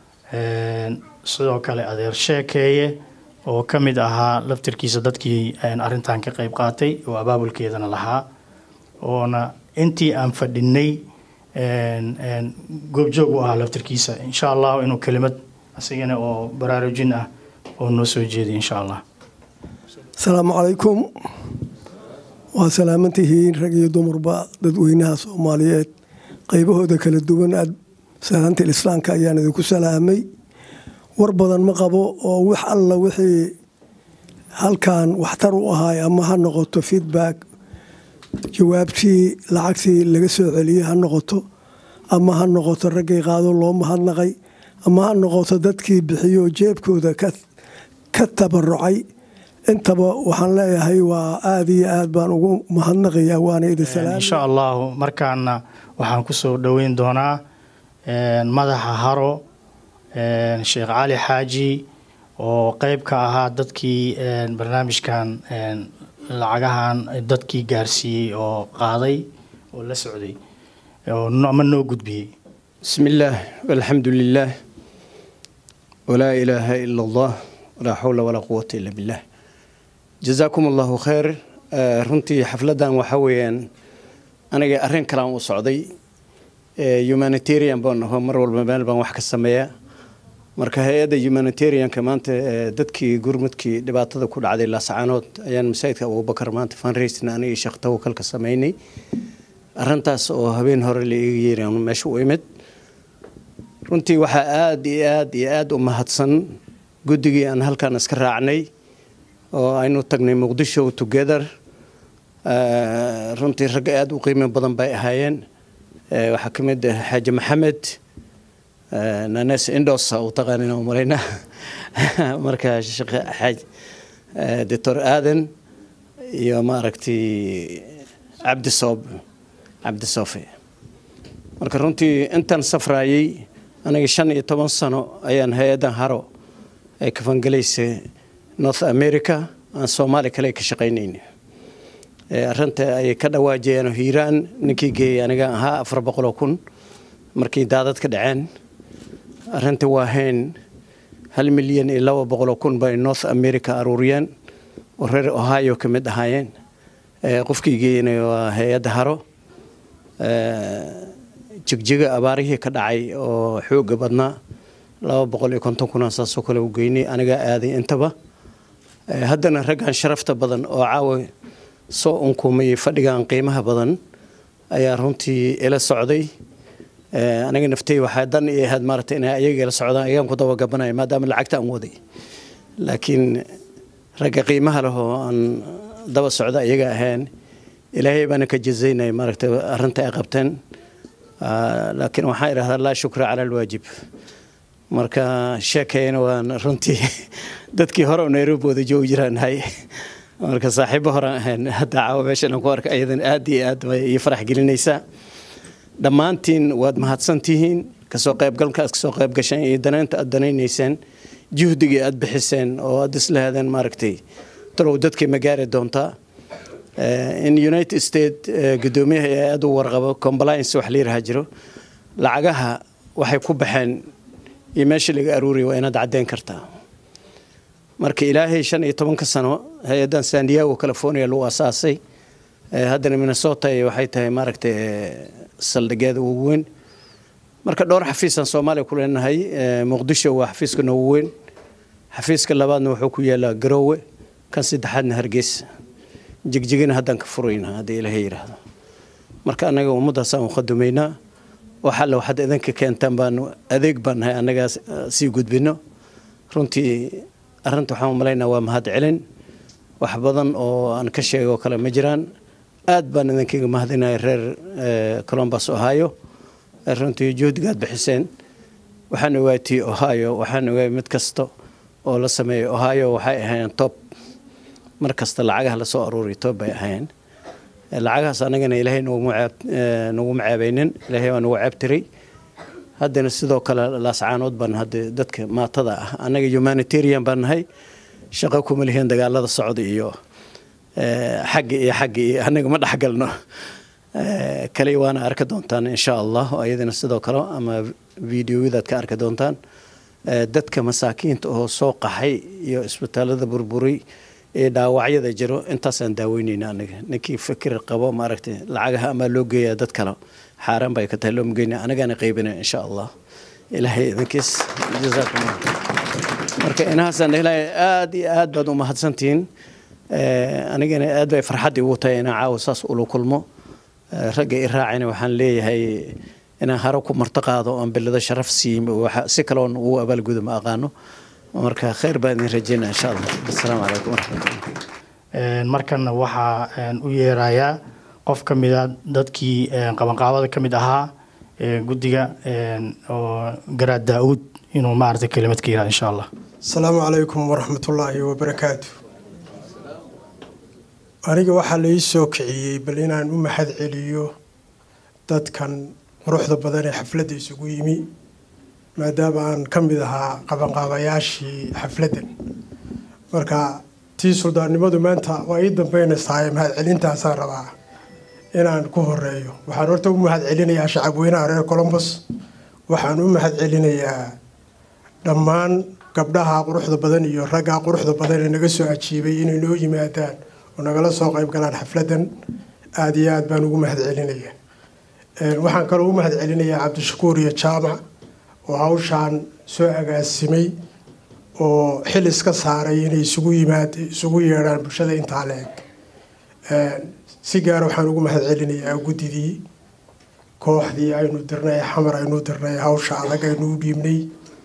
[SPEAKER 2] sidoo kale adeer sheekeeye oo ka mid ahaa laftirkiisa dadkii arintan ka qayb qaatay oo abaabulkeedana lahaa oona intii aan fadhinay goobjoog u ahaa laftirkiisa insha allahu inuu kelimad asigana oo baraarujin ah oo noo soo jeediy insha allah
[SPEAKER 7] asalaamu calaykum waa salaamantihiin rag iyo dumarba dadweynaha soomaaliyeed qaybahooda kala duwan aad salaanta islaamka ayaan idinku salaamay war badan ma qabo oo wax alla wixii halkan waxtar u ahaay ama ha noqoto feedback jawaabtii lacagtii laga soo celiyey ha noqoto ama ha noqoto raggay qaado loo mahadnaqay ama ha noqoto dadkii bixiyo jeebkooda ka tabarucay intaba waxaan leeyahay waa aada iyo aad baan ugu mahadnaqayaa waana idin salaam
[SPEAKER 2] insha allahu markaana waxaan kusoo dhoweyn doonaa madaxa haro sheekh cali xaaji oo qeyb ka ahaa dadkii barnaamijkan lacagahan dadkii gaarsiiyey oo qaaday oo la socday ama noo gudbiyey
[SPEAKER 8] بسم الله والحمد لله ولا إله إلا الله ولا حول ولا قوة إلا بالله جزاكم الله خير آه، runtii xafladan waxa weeyaan aniga arrin kalaan u socday ee, humanitarian baan aho mar walba meel baan wax ka sameeyaa marka hay-adda humanitarianka maanta ee, dadkii gurmudkii dhibaatada ku dhacday laascaanood ayaan masaajidka abubakar maanta fundraising aniga iyo sheekh tawakal ka sameynay arrintaas oo habeen hore la iga yeeri aan meesha u imid runtii waxaa aada iyo aada iyo aada u mahadsan guddigii aan halkan iska raacnay oo aynu tagnay muqdisho together Eh, runtii ragga aada u qiimo badan bay ahaayeen Eh, waxaa ka mid ah xaaji maxamed eh, nanes indosa u taqaanin oo malayna marka sheekh xaaj eh, doctor aadan iyo maaragtay cabdi soob cabdi soofe marka runtii intaan safraayey aniga shan iyo toban sano ayaan hay-addan haro ay kafangelaysay north america aan soomaali kale ka shaqaynayna Ee, arrinta ayay ka dhawaajiyeen hiiraan ninkii geeyey aniga ahaa afar boqoloo kun markii daadad ka dhaceen arrinta waa hayn hal milyan iyo laba boqoloo kun bay north america aruuriyeen oo reer ohio ka mid ahaayeen Ee, qofkii geeyena waa hay-adda haro Ee, jigjiga abaarihii ka dhacay oo xooga badnaa laba boqol iyo konton kuna saasoo kale u geynay anigaa aaday intaba Ee, haddana raggan sharafta badan oo caawa soo unkumayay fadhigan qiimaha badan ayaa runtii ila socday Ee, aniga naftay waxaa dan i ahayd maaragtay inay ayaga ila socdaan ayagaan ku dabagabanaya maadaama lacagta aan waday laakiin ragga qiimaha leh oo aan daba socda ayaga ahayn ilaahay baana ka jazaynaya maaragtay arrinta ay qabteen Ah, laakiin waxaan idhahdaa laa shukra cala alwaajib marka sheekayna waan runtii dadkii hore oo nairobi wada joogi jiraan nahay marka saaxiibo horaan ahayn hadda caawa meeshan aan ku arka ayadan aad iyo aad bay ii farax gelinaysaa dhammaantiin waad mahadsantihiin kasoo qaybgalka aad kasoo qayb gasheen iyo danaynta aad danaynayseen juhdigii aad bixiseen oo aad isla hadeen maaragtay talow dadkii ma gaari doontaa in united state guddoomiyaha ee aada u warqabo compliance wax la yiraha jiro lacagaha waxay ku baxeen iyo meesha laga aruuriya waa inaad caddeyn kartaa marka ilaahay shan iyo tobanka sano hay-addan san diego california lagu asaasay haddana minnesota waxay tahay maaragtay saldhigeeda ugu weyn marka dhowr xafiisaan soomaaliya ku leenahay muqdisho waa xafiiska noogu weyn xafiiska labaadna wuxuu ku yaalaa garoowe kan saddexaadna hargeysa jigjigina haddaan ka furayna haddii ilaahay yidhaahdo marka annaga ummaddaasaan u qadumaynaa wax alle waxaad idinka keentaan baanu adeeg baan nahay annagaa sii gudbino runtii arrinta waxaan u malaynaa waa mahad celin wax badan oo aan ka sheego kale ma jiraan aad baan idinkaga mahadinaya reer colombus ohio runtii juhdigaad bixiseen waxaan ogaatay ohio waxaan ogaay mid kasta oo la sameeyay ohio waxay ahaayeen top mar kasta lacagaha lasoo aruuriy top bay ahaayeen lacagahaas anagana ilaahay noguma ceebaynin ilaahay waa nagu ceebtiray haddana sidoo kale laascaanood baan hadda dadka maatada ah annaga humanitarian baan nahay shaqo kuma lihiin dagaalada socda iyo xagga iyo xagga iyo annaga ma dhexgalno kale waana arki doontaan insha allah oo iyadana sidoo kale ama videoyadaad ka arki doontaan dadka masaakiinta oo soo qaxay iyo isbitaalada burburay ee dhaawacyada jiro intaasaan daaweyneyna anaga ninkii fikir qabo maaragtay lacagaha amaa loo geeyaa dad kale xaaraan bay ka tahay looma geyna anagaana qaybina insha allah ilaahay idinkiis jazaakum marka inahaasaan ilahay aada iyo aad baad u mahadsantihiin anigana aad bay farxaddii ugu tahay inaan caawa saas ula kulmo ragga i raacayna waxaan leeyahay inaan haro ku marto qaado oon bilado sharaf siiyo si kaloon ugu abaalgudo ma aqaano marka khayr baan idin rajeynaa insha allah assalaamu calaykum waraxmatullah
[SPEAKER 2] markana waxaa u yeerayaa qof ka mida dadkii qabanqaabada ka mid ahaa guddiga oo garaad daa-uud inuu maaragtay kelimad ka yihahdo insha allah
[SPEAKER 9] asalaamu calaykum waraxmatullaahi wabarakaatu aniga waxaa la ii soo kiciyey bal inaan u mahad celiyo dadkan quruxda badan ee xafladda isugu yimi maadaama aan ka mid ahaa qabanqaabayaashii xafladdan marka tii suldaannimadu maanta waa ii dambeynaysaa mahad celintaasaan rabaa inaan ku horeeyo waxaan horta u mahad celinayaa shacabweynaha reer colombos waxaan u mahad celinayaa dhammaan gabdhaha quruxda badan iyo raggaa quruxda badan ee naga soo ajiibay inay noo yimaadaan oo nagala soo qayb galaan xafladdan aada iyo aad baan ugu mahad celinaya waxaan kaloo u mahad celinayaa cabdishakuur iyo jaamac oo hawshaan soo agaasimay oo xil iska saaray inay isugu yimaad isugu yeedhaan bulshada intaa le-eg si gaara waxaan ugu mahad celinayaa guddidii kooxdii aynu dirnay xamar aynu dirnay hawsha adag aynu u dhiibnay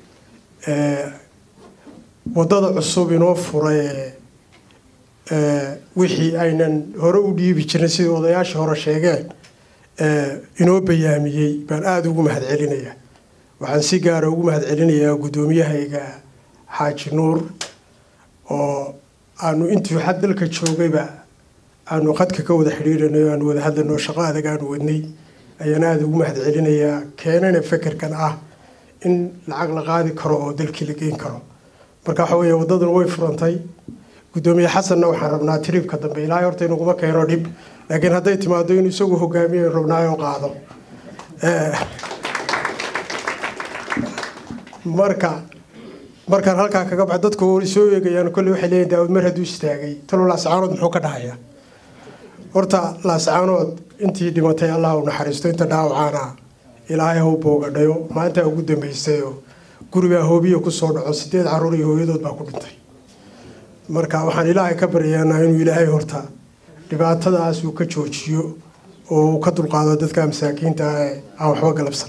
[SPEAKER 9] waddada cusub inoo furay wixii aynan hore u dhiibi jirin sidii odayaashii hore sheegeen inoo bayaamiyey baan aada ugu mahad celinayaa waxaan si gaara ugu mahad celinayaa guddoomiyahayga xaaji nuur oo aanu intii xad dalka joogayba aanu qadka ka wada xidhiiranay aanu wada hadlanoo shaqo adag aanu wadnay ayaan aada ugu mahad celinayaa keenana fekerkan ah in lacag la qaadi karo oo dalkii la geyn karo marka waxa weeye waddadan way furantay guddoomiye xasanna waxaan rabnaa tribka dambe ilaahay horta inaguma keeno dhib laakiin hadday timaado inuu isagu hogaamiyo rabnaayoo qaado marka markaan halkaa kaga baxo dadku soo eegayaan kolley waxay leeyihin daawud mar hadduu istaagay talo laascaanood muxuu ka dhahayaa horta laascaanood intii dhimatay allah u naxariisto inta dhaawacaana ilaahay hau boogadhayo maalintaa ugu dambaysayoo gurigaa hoobiya kusoo dhaco sideed caruur iyo hooyadood baa ku dhintay marka waxaan ilaahay ka baryaanaa inuu ilaahay horta dhibaatadaas uu ka joojiyo oo uu ka dulqaado dadka masaakiinta ah ee aan waxba galabsan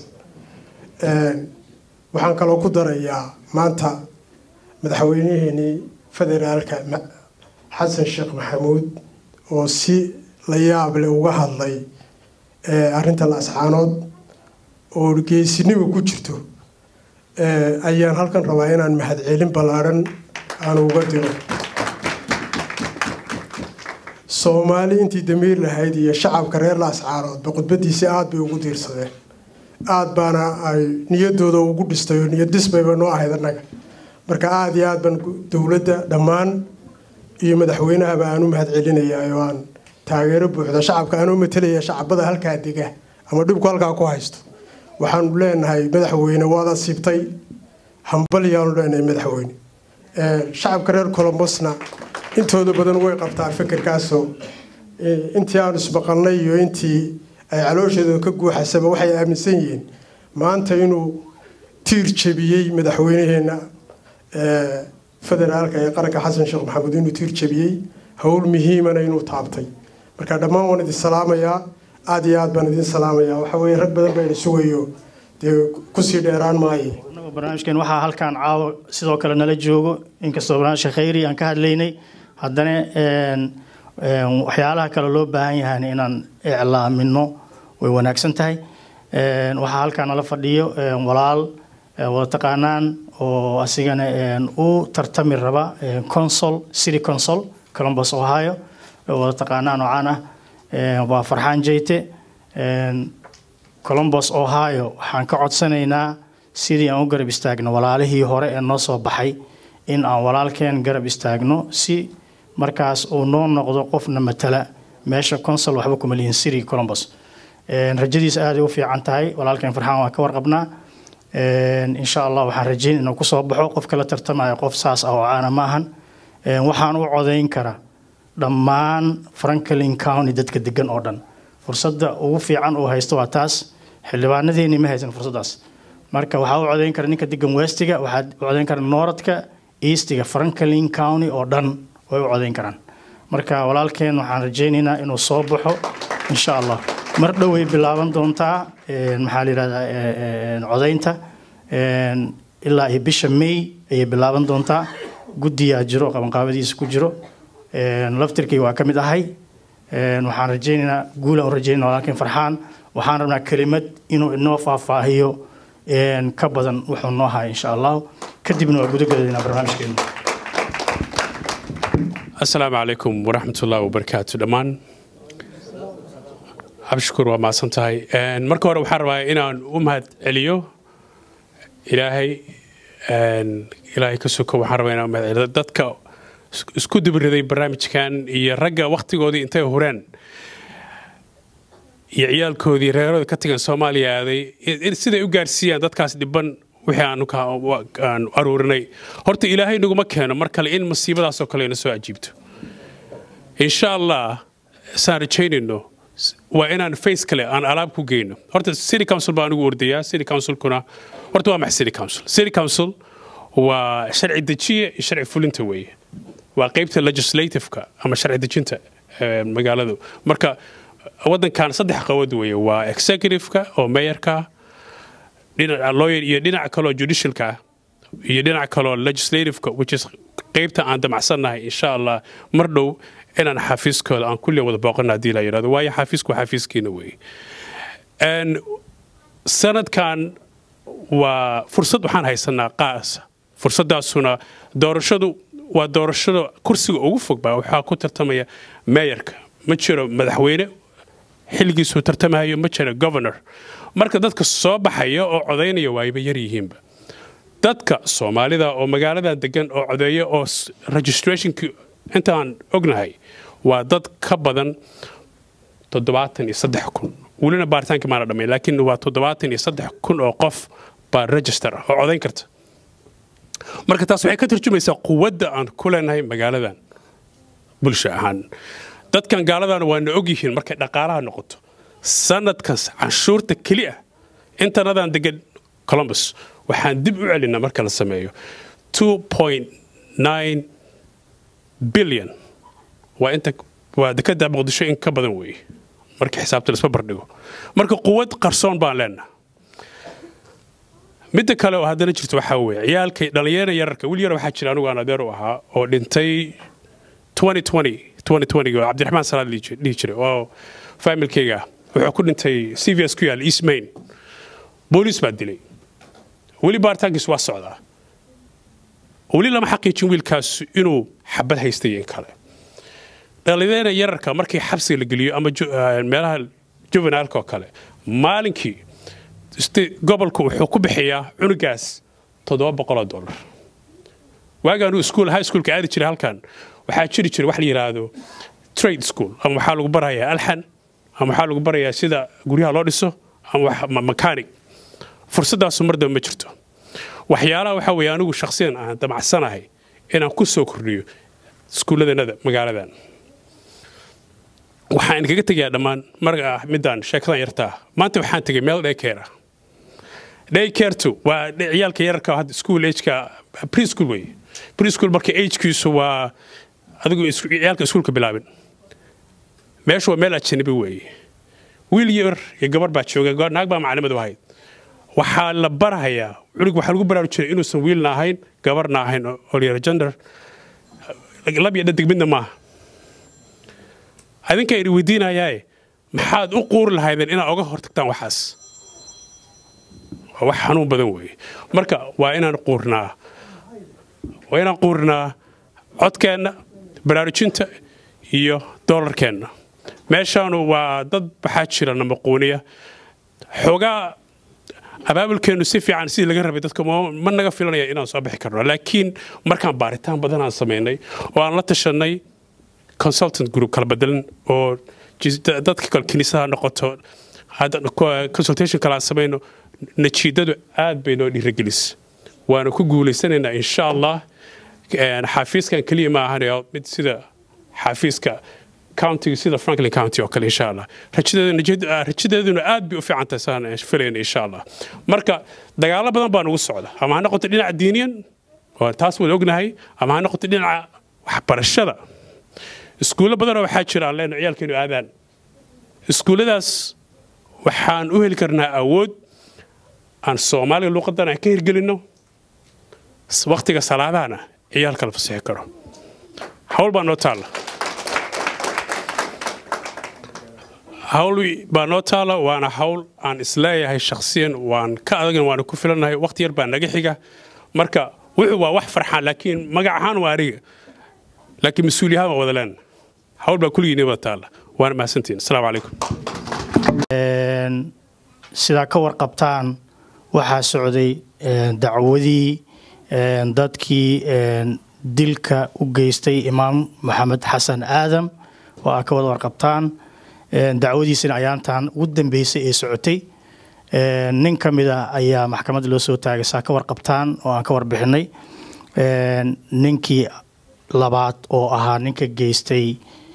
[SPEAKER 9] waxaan kaloo ku darayaa maanta madaxweyniheenii federaalka xasan sheekh maxamuud oo si la yaab leh uga hadlay arrinta laascaanood oo geesinimo ku jirto ayaan halkan rabaa inaan mahadcelin ballaadhan aan uga diro soomaali intii damiir lahayd iyo shacabka reer laascaanoodba khudbadiisi aada bay ugu diirsadeen aada baana ay niyadooda ugu dhistay oo niyad disbayba noo ahayd annaga marka aada iyo aad baan dowladda dhammaan iyo madaxweynahaba aan u mahad celinayaa oo aan taageero buuxda shacabka anuu matalaya shacabada halkaa dega ama dhibku halkaa ku haysto waxaanu leenahay madaxweyne waad asiibtay hambalyaanu leenahay madaxweyne shacabka reer colombosna intooda badan way qabtaa fikirkaasoo intii aanu ismaqalnay iyo intii ay calooshooda ka guuxasaba waxay aaminsan yihiin maanta inuu tiir jebiyey madaxweynaheenna federaalka ee qaranka xasan sheekh maxamuud inuu tiir jebiyey howl muhiimana inuu taabtay marka dhammaan waan idin salaamayaa aada iyo aad baan idin salaamayaa waxa weye rag badan baa idin sugayo dee kusii dheeraan maaye
[SPEAKER 2] barnaamijkeen waxaa halkaan caawo sidoo kale nala joogo inkastoo barnaamijka khayri aan ka hadlaynay haddana waxyaalaha kale loo baahan yahan inaan iclaamino way wanaagsan tahay waxaa halkaan nala fadhiyo walaal wada taqaanaan oo asigana u tartami raba consol city consol columbus ohio wada taqaanaan oo caan ah waa farxaan jeyte columbus ohio waxaan ka codsanaynaa sidii aan u garab istaagno walaalihii hore ee noo soo baxay in aan walaalkeen garab istaagno si markaas uu noo noqdo qofna matala meesha consol waxba kuma lihin city columbus rajadiisa aaday u fiican tahay walaalkeen farxaan waa ka warqabnaa insha allah waxaan rajeyn inuu kusoo baxo qofka la tartamaya qof saas ah oo caana ma ahan waxaan u codayn karaa dhammaan franklin county dadka degan oo dhan fursadda ugu fiican uu haysto waa taas xildhibaanadeeni ma haysan fursaddaas marka waxaa u codayn kara ninka degan westiga waxaad u codayn kara northka eastiga franklin county oo dhan way u codayn karaan marka walaalkeen waxaan rajaynaynaa inuu soo baxo insha allah mar dhow way bilaaban doontaa maxaa la yidhahdaa codaynta ilaa iyo bisha may ayay bilaaban doontaa guddiyaa jiro qabanqaabadiisa ku jiro laftirkii waa ka mid ahay waxaan rajaynaynaa guulaan u rajaynaa walaalkeen farxaan waxaan rabnaa kelimad inuu inoo faahfaahiyo ka badan wuxuu noo haya insha allah kadibna waa gudagedaynaa barnaamijkeena
[SPEAKER 10] asalaamu calaykum waraxmatullahi wabarakaatu dhammaan cabdishakuur waa mahadsan tahay marka hore waxaan rabaa inaan u mahad celiyo ilaahay ilaahay ka soko waxaan rabaa inaan mahad celiyo dadka isku dibiriday barnaamijkan iyo ragga wakhtigoodii intay hureen iyo ciyaalkoodii reerooda ka tagan soomaaliya aaday siday u gaarsiiyaan dadkaas dhiban wixii aan aruurinay horta ilaahay naguma keeno mar kale in masiibadaasoo kale ina soo ajiibto insha allah saan rajaynayno waa inaan face kale aan alaab ku geyno horta city council baa anigu ordayaa city councilkuna horta waa maxay city council city council waa sharci dejiye iyo sharci fulinta weeye waa qeybta legislativeka ama sharci dejinta magaaladu marka waddankan saddex qawad weeye waa executiveka oo mayorka dhinaca lawyer iyo dhinaca kaloo judicialka iyo dhinaca kaloo legislativeka which is qeybta aan damacsannahay insha allah mar dhow inaan xafiiskooda aan kulliya wada booqana haddii la yidhahdo waayo xafiisku waa xafiiskiina weeye sanadkan waa fursad waxaan haysanaa qaasa fursaddaasuna doorashadu waa doorashada kursiga ugu fog baa waxaa ku tartamaya meeyarka ma jiro madaxweyne xilligiisuu tartamahayo ma jiro governor marka dadka soo baxaya oo codaynaya waayba yar yihiinba dadka soomaalida oo magaaladan degan oo codeeya oo registrationkii intaan ognahay waa dad ka badan toddobaatan iyo saddex kun welina baaritaankii maana dhammayn laakiin waa toddobaatan iyo saddex kun oo qof baa register ah oo codayn karta marka taas waxay ka tarjumaysaa quwadda aan ku leenahay magaaladan bulsho ahaan dadkan gaaladana waana ogyihiin markay dhaqaalaha noqoto sanadkas canshuurta keli ah intanadan degan columbus waxaan dib u celinaa marka la sameeyo billion waa inta waa dekada muqdisho in ka badan weeye marka xisaabta laisma bardhigo marka quwad qarsoon baan leenaha midda kale oo haddana jirto waxaa weeye ciyaalkay dhallinyarada yararka wiil yar waxaa jira anigu aan adeer u ahaa oo dhintay cabdiraxmaan salaad dhihi jiray oo faamilkayga wuxuu ku dhintay cvs ku yaal east main booliis baa dilay weli baaritaankiis waa socdaa weli lama xaqiijin wiilkaas inuu xabad haystay in kale dhallinyarada yararka markii xabsiga la geliyo ama meelaha juvenaalka oo kale maalinkii gobolku wuxuu ku bixiyaa cunugaas toddoba boqoloo dollar waagaan iskuul high schoolka aadi jiray halkan waxaa jiri jiray wax la yidhaahdo trade school ama waxaa lagu barayaa alxan ama waxaa lagu barayaa sida guryaha loo dhiso ama mechanic fursaddaasu mar dambe ma jirto waxyaalaha waxaa weeye anigu shakhsiyan aan damacsanahay inaan ku soo kordhiyo iskuulladanada magaaladan waxaan idinkaga tegayaa dhammaan marga ah midaan sheekadan yartaa maanta waxaan tegay meel daycare daycartu waa ciyaalka yararka hadda school ageka preschool wey preschool marka agekiisu waa adigu ciyaalka iskuulka bilaabin meeshu waa meel ajanabi weeye wiil yar iyo gabar baa jooga naag baa macalimadu ahayd waxaa la barahayaa culig waxaa lagu baraarujinaya inuusan wiilna ahayn gabarna ahayn oo layara gender lab iyo dhadig midna maaha adinka idin weydiinayaae maxaad u quuri lahaydeen inaad oga hortagtaan waxaas waa wax xanuun badan weeye marka waa inaan quurnaa waa inaan quurnaa codkeenna baraarujinta iyo doolarkeenna meeshaanu waa dad waxaa jira namaquuniya xoogaa abaabulkeennu si fiican sidii laga rabay dadka ma naga filanaya inaan soo bixi karno laakiin markaan baaritaan badan aan samaynay oo aan la tashanay consultant group kala bedelan oo dadka kale kiniisadaha noqoto consultation kale aan samayno najiidadu aad bay noo dhiiragelis waana ku guulaysanaynaa insha allah xafiiskan keliya ma ahanayo mid sida xafiiska countiga sida franklin county oo kale insha allah rajadeeduna aad bay u fiican tahay saan filayna insha allah marka dagaalo badan baa nugu socda ama ha noqoto dhinaca diiniyan oo taas wada ognahay ama ha noqoto dhinaca waxbarashada iskuullo badanoo waxaa jira aan leenahay ciyaalkeenu aadaan iskuulladaas waxaan u heli karnaa awood aan soomaaliga luuqadan aan ka hirgelinno waktiga salaadahana ciyaalka la fasixi karo hawl baa noo taalla hawl baa noo taala waana hawl aan isleeyahay shakhsiyan waan ka adagn waana ku filannahay wakhti yar baa naga xiga marka wuxuu waa wax farxaan laakiin magac ahaan waa aniga laakiin mas-uuliyahaan waa wada leena hawl baa kulligiina wada taalla waana mahadsantiin asalaamu calaykum
[SPEAKER 2] sidaa ka warqabtaan waxaa socday dacwadii dadkii dilka u geystay imaam maxamed xasan aadam oo aa ka wada warqabtaan dacwadiisina ayaantan ugu dambeysay ee socotay nin ka mid ah ayaa maxkamadda loo soo taagay saa ka warqabtaan oo aan ka warbixinay ninkii labaad oo ahaa ninka geystay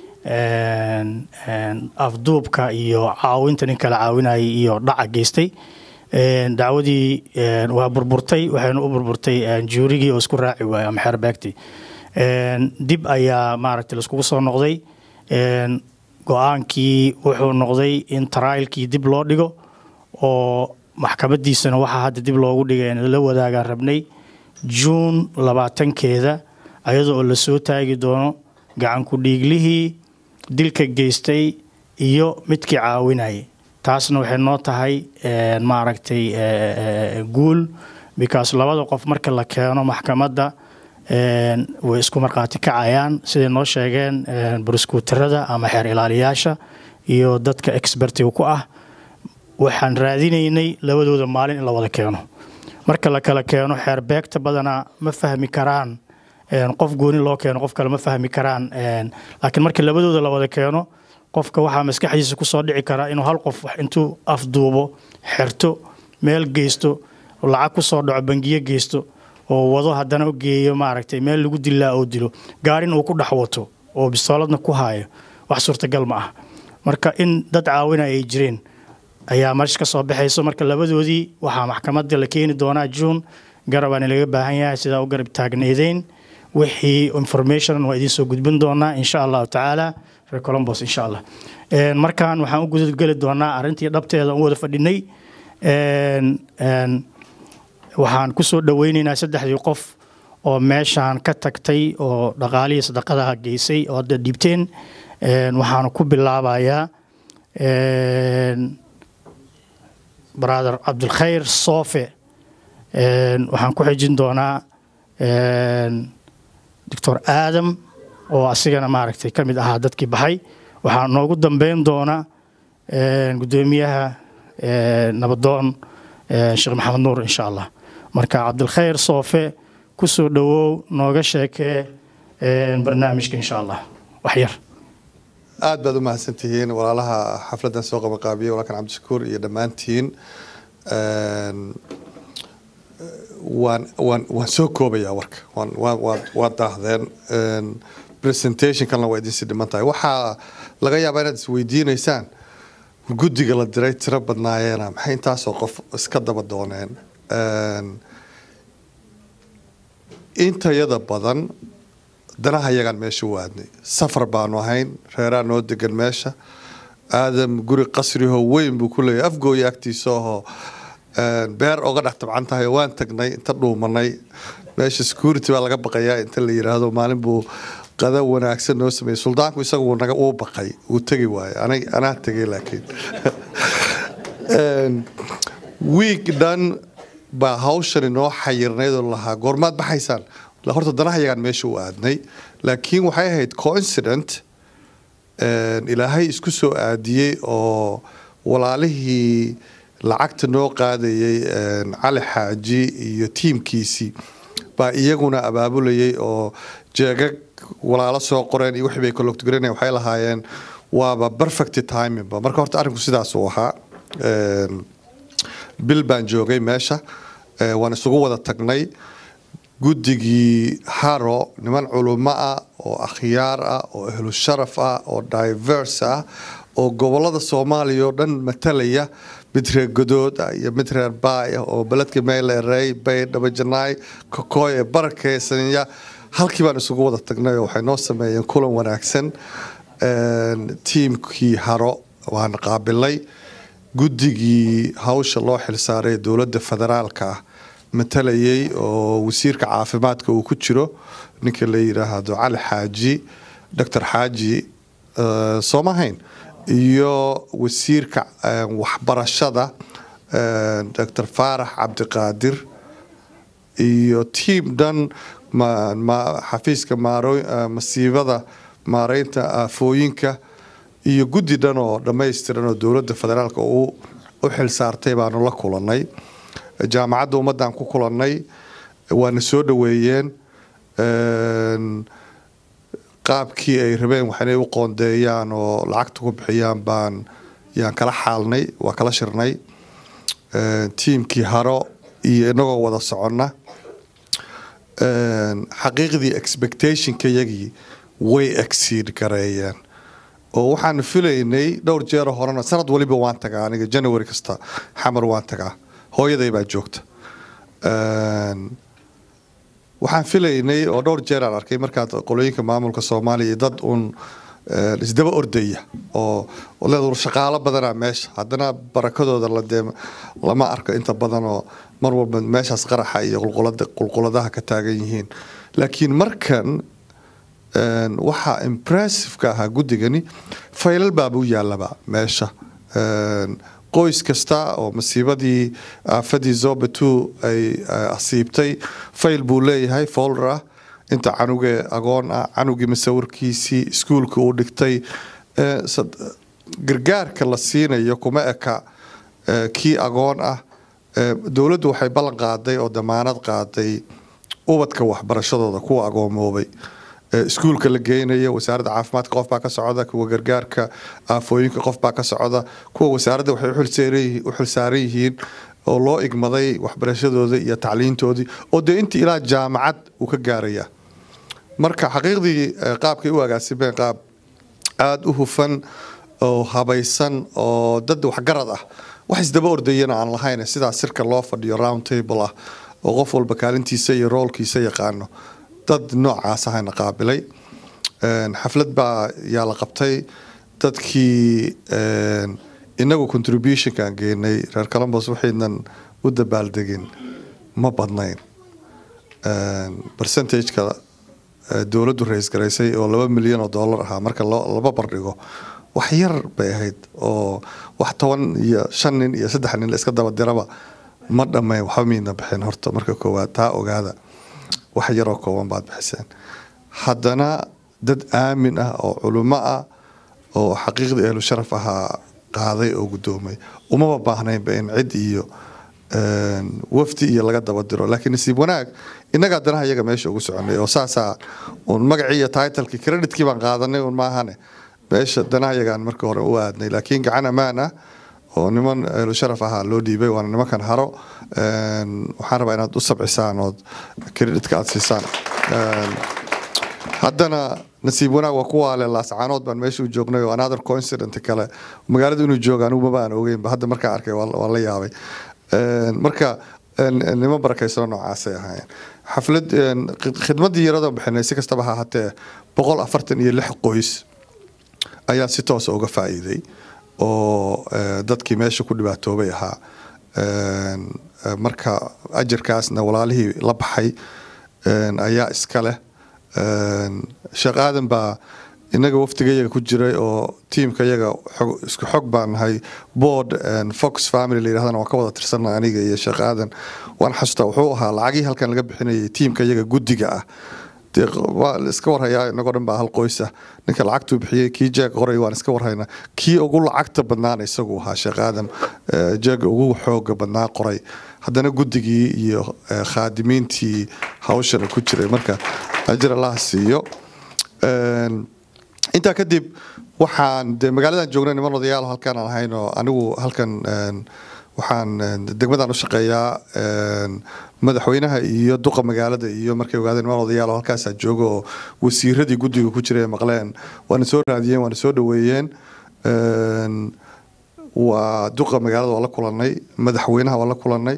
[SPEAKER 2] afduubka iyo caawinta ninka la caawinayay iyo dhaca geystay dacwadii waa burburtay waxayna u burburtay juurigii oo isku raaci waayey ama xeerbeegtii dib ayaa maaragtay laiskugu soo noqday go-aankii wuxuu noqday in tarailkii dib loo dhigo oo maxkamadiisana waxaa hadda dib loogu dhigay in la wadaagaan rabnay juun labaatankeeda ayadoo oo lasoo taagi doono gacanku dhiiglihii dilka geystay iyo midkii caawinayay taasna waxay noo tahay maaragtay guul because labada qof marka la keeno maxkamadda way isku markhaati kacayaan siday noo sheegeen buriskuutarada ama xeer ilaaliyaasha iyo dadka expertiga ku ah waxaan raadinaynay labadooda maalin in la wada keeno marka la kala keeno xeer beegta badanaa ma fahmi karaan qof gooni loo keeno qof kale ma fahmi karaan laakiin marka labadooda la wada keeno qofka waxaa maskaxdiisa kusoo dhici karaa inuu hal qof intuu afduubo xerto meel geysto lacag kusoo dhaco bangiyo geysto oo wado haddana u geeyo maaragtay meel lagu dilaa oo dilo gaarin uu ku dhex wato oo bistooladna ku haayo wax suurtagal ma ah marka in dad caawinaya ay jireen ayaa meesha ka soo baxayso marka labadoodii waxaa maxkamadda la keeni doonaa juun garabaana laga baahan yahay sidaa u garab taagneedeyn wixii information waa idiin soo gudbin doonaa insha allahu tacaala reer colombos insha allah markan waxaan u gudageli doonaa arrintii dhabteeda u wada fadhinay waxaan kusoo dhaweyneynaa saddexdii qof oo meeshaan ka tagtay oo dhaqaalihii sadaqadaha geysay oo hadda dhiibteen waxaan ku bilaabayaa brother cabdilkhayr soofe waxaan ku xijin doonaa doctor aadam oo asigana maaragtay ka mid ahaa dadkii baxay waxaa noogu dambeyn doona guddoomiyaha nabadoon sheekh maxamed nuur insha allah marka cabdilkhayr soofe kusoo dhowow nooga sheekee barnaamijka insha allah waxyar
[SPEAKER 11] aad baad u mahadsantihiin walaalaha xafladdan soo qabanqaabiyey walaalkan cabdishakuur iyo dhammaantiin waan waan waan soo koobayaa warka waan waan waan waan daahdeen presentationkanna waa idinsi dhiman tahay waxaa laga yaabaa inaad isweydiinaysaan guddiga la diray tiro badnaayeena maxay intaasoo qof iska daba dooneen intayada badan danaha yagaan meesha u aadnay safar baanu ahayn reeraa noo degan meesha aadam guri qasriho weyn buu ku leeyahay afgooya agtiisa ahoo beer oga dhex tabcan tahay waan tagnay inta dhuumanay meesha security baa laga baqayaa inta la yiraahdo maalin buu qada wanaagsan noo sameeyey suldaanku isagu naga uu baqay uu tegi waaye anag anaa tegay laakiin week dhan baa hawshan inoo xayirnayd oo lahaa goormaad baxaysaan horta danaha yagaan meesha u aadnay laakiin waxay ahayd coincident ilaahay isku soo aadiyey oo walaalihii lacagta noo qaadayay cali xaaji iyo tiimkiisii baa iyaguna abaabulayay oo jeegag walaalo soo qoreen iyo wixii bay coloctogarayn waxay lahaayeen waaba perfect timingba marka horta arrinku sidaas uu ahaa bil baan joogay meesha waan isugu wada tagnay guddigii haro niman culumo ah oo akhyaar ah oo ahlu sharaf ah oo diverse ah oo gobolada soomaaliya oo dhan matalaya mid reer godood ah iyo mid reer baay ah oo beledka meelerey bay dhabajanaay kokoy ee barakeysanya halkii baan isugu wada tagnay oo waxay noo sameeyeen kulan wanaagsan tiimkii haro waan qaabilay guddigii hawsha loo xilsaaray dowladda federaalka ah matalayay oo wasiirka caafimaadka uu ku jiro ninka la yiraahdo cali xaaji doctor xaaji soomahayn iyo wasiirka waxbarashada doctor faarax cabdiqaadir iyo tiim dhan xafiiska masiibada maareynta aafooyinka iyo guddi dhan oo dhammaystiran oo dowladda federaalk u xilsaartay baanu la kulanay jaamacadda ummaddan ku kulannay waana soo dhoweeyeen qaabkii ay rabeen wax inay u qoondeeyaan oo lacagta ku bixiyaan baan yaan kala xaalnay waa kala shirnay tiimkii haro iyo inagoo wada soconna xaqiiqdii expectationka yagii way exceed gareeyeen oo waxaanu filaynay dhowr jeero horena sanad waliba waan tagaa aniga january kasta xamar waan tagaa hooyaday baa joogta waxaan filaynay oo dhowr jeer aan arkay markaad qolooyinka maamulka soomaaliya dad uun isdaba ordaya oo leed shaqaalo badana meesha haddana barakadooda ladee lama arko inta badan oo mar walba meeshaas qaraxa iyo qulquladaha ka taagan yihiin laakiin markan waxaa impressiveka ahaa guddigani faylal baabuu yaalaba meesha qoys kasta oo masiibadii aafadii zobetu ay asiibtay fayl buu leeyahay folder ah inta canugee agoon ah canugii masawirkiisii iskuulka uu dhigtay gargaarka la siinayo kuma eka kii agoon ah dowladdu waxay ballan qaaday oo damaanad qaaday ubadka waxbarashadooda kuwa agoomoobay iskuulka la geynayo wasaaradda caafimaadka qof baa ka socda kuwa gargaarka aafooyinka qof baa ka socda kuwa wasaaradda waxay u xilsaaran yihiin oo loo igmaday waxbarashadooda iyo tacliintoodii oo dee intii ilaa jaamacad uu ka gaaraya marka xaqiiqdii qaabkay u agaasimeen qaab aada u hufan oo habaysan oo dad waxgarad ah wax isdaba ordayana aan lahayn sidaa sirka loo fadhiyo round table ah oo qof walba kaalintiisa iyo roolkiisa yaqaano dad noocaas ahayna qaabilay xaflad baa yaa la qabtay dadkii inagu contributionkaan geenay reer colombos waxaynan u dabaaldegin ma badnayn percentageka dowladdu ra-is garaysay oo laba milyan oo dollar ahaa marka laba bardhigo wax yar bay ahayd oo wax toban iyo shan nin iyo saddex nin la iska daba diraba ma dhammayn waxba miidna bixin horta marka koowaad taa ogaada wax yaroo kooban baad bixiseen haddana dad aamin ah oo culimo ah oo xaqiiqdii ahlu sharaf ahaa qaaday oo guddoomay umaba baahnaynba in cid iyo wafdi iyo laga daba diro laakiin nasiib wanaag innagaa danaha iyaga meesha ugu soconay oo saasaa uun magacii iyo titlekii creditkii baan qaadanay un maahane meesha danahayagaan markii hore u aadnay laakiin gacan ammaan ah oo niman ehlu sharaf ahaa loo dhiibay waana nimankan haro waxaan rabaa inaad u sabcisaan ood kreditka aad siisaan haddana nasiib wanaag waa kuwa ale laascaanood baan meesha u joognay oo another coincident kale magaalada inuu jooga anigu maba aan ogeynba hadda markaan arkay waa la yaabay marka niman barakaysanoo noocaasay ahaayeen xaflad khidmadii yarada bixinay si kastaba ha hatee boqol afartan iyo lix qoys ayaa si toosa uga faa'iiday oo dadkii meesha ku dhibaatoobay ahaa marka ajarkaasna walaalihii la baxay ayaa iska leh sheekh aadan baa inaga waftiga yaga ku jiray oo tiimka yaga isku xog baan nahay board fox family la yirahdana waan ka wada tirsanay aniga iyo sheekh aadan waan xasuustaa wuxuu ahaa lacagii halkan laga bixinayay tiimka yaga guddiga ah waa iska warhayaa inagoo dhan baa hal qoys ah ninka lacagtuu bixiyey kii jeeg qoray waan iska warhaynaa kii ugu lacagta badnaana isagu ahaa sheekh aadam jeega ugu xooga badnaa qoray haddana guddigii iyo khaadimiintii hawshana ku jiray marka ajir allah siiyo intaa kadib waxaan de magaaladan joognay niman odayaal halkaan aan ahayn oo anigu halkan waxaan degmadan u shaqeeyaa madaxweynaha iyo duqa magaalada iyo markay ogaadeen niman odayaal oo halkaasaa jooga oo wasiiradii guddiga ku jiray maqleen waana soo raadiyeen waana soo dhaweeyeen waa duqa magaalada waa la kulanay madaxweynaha waa la kulanay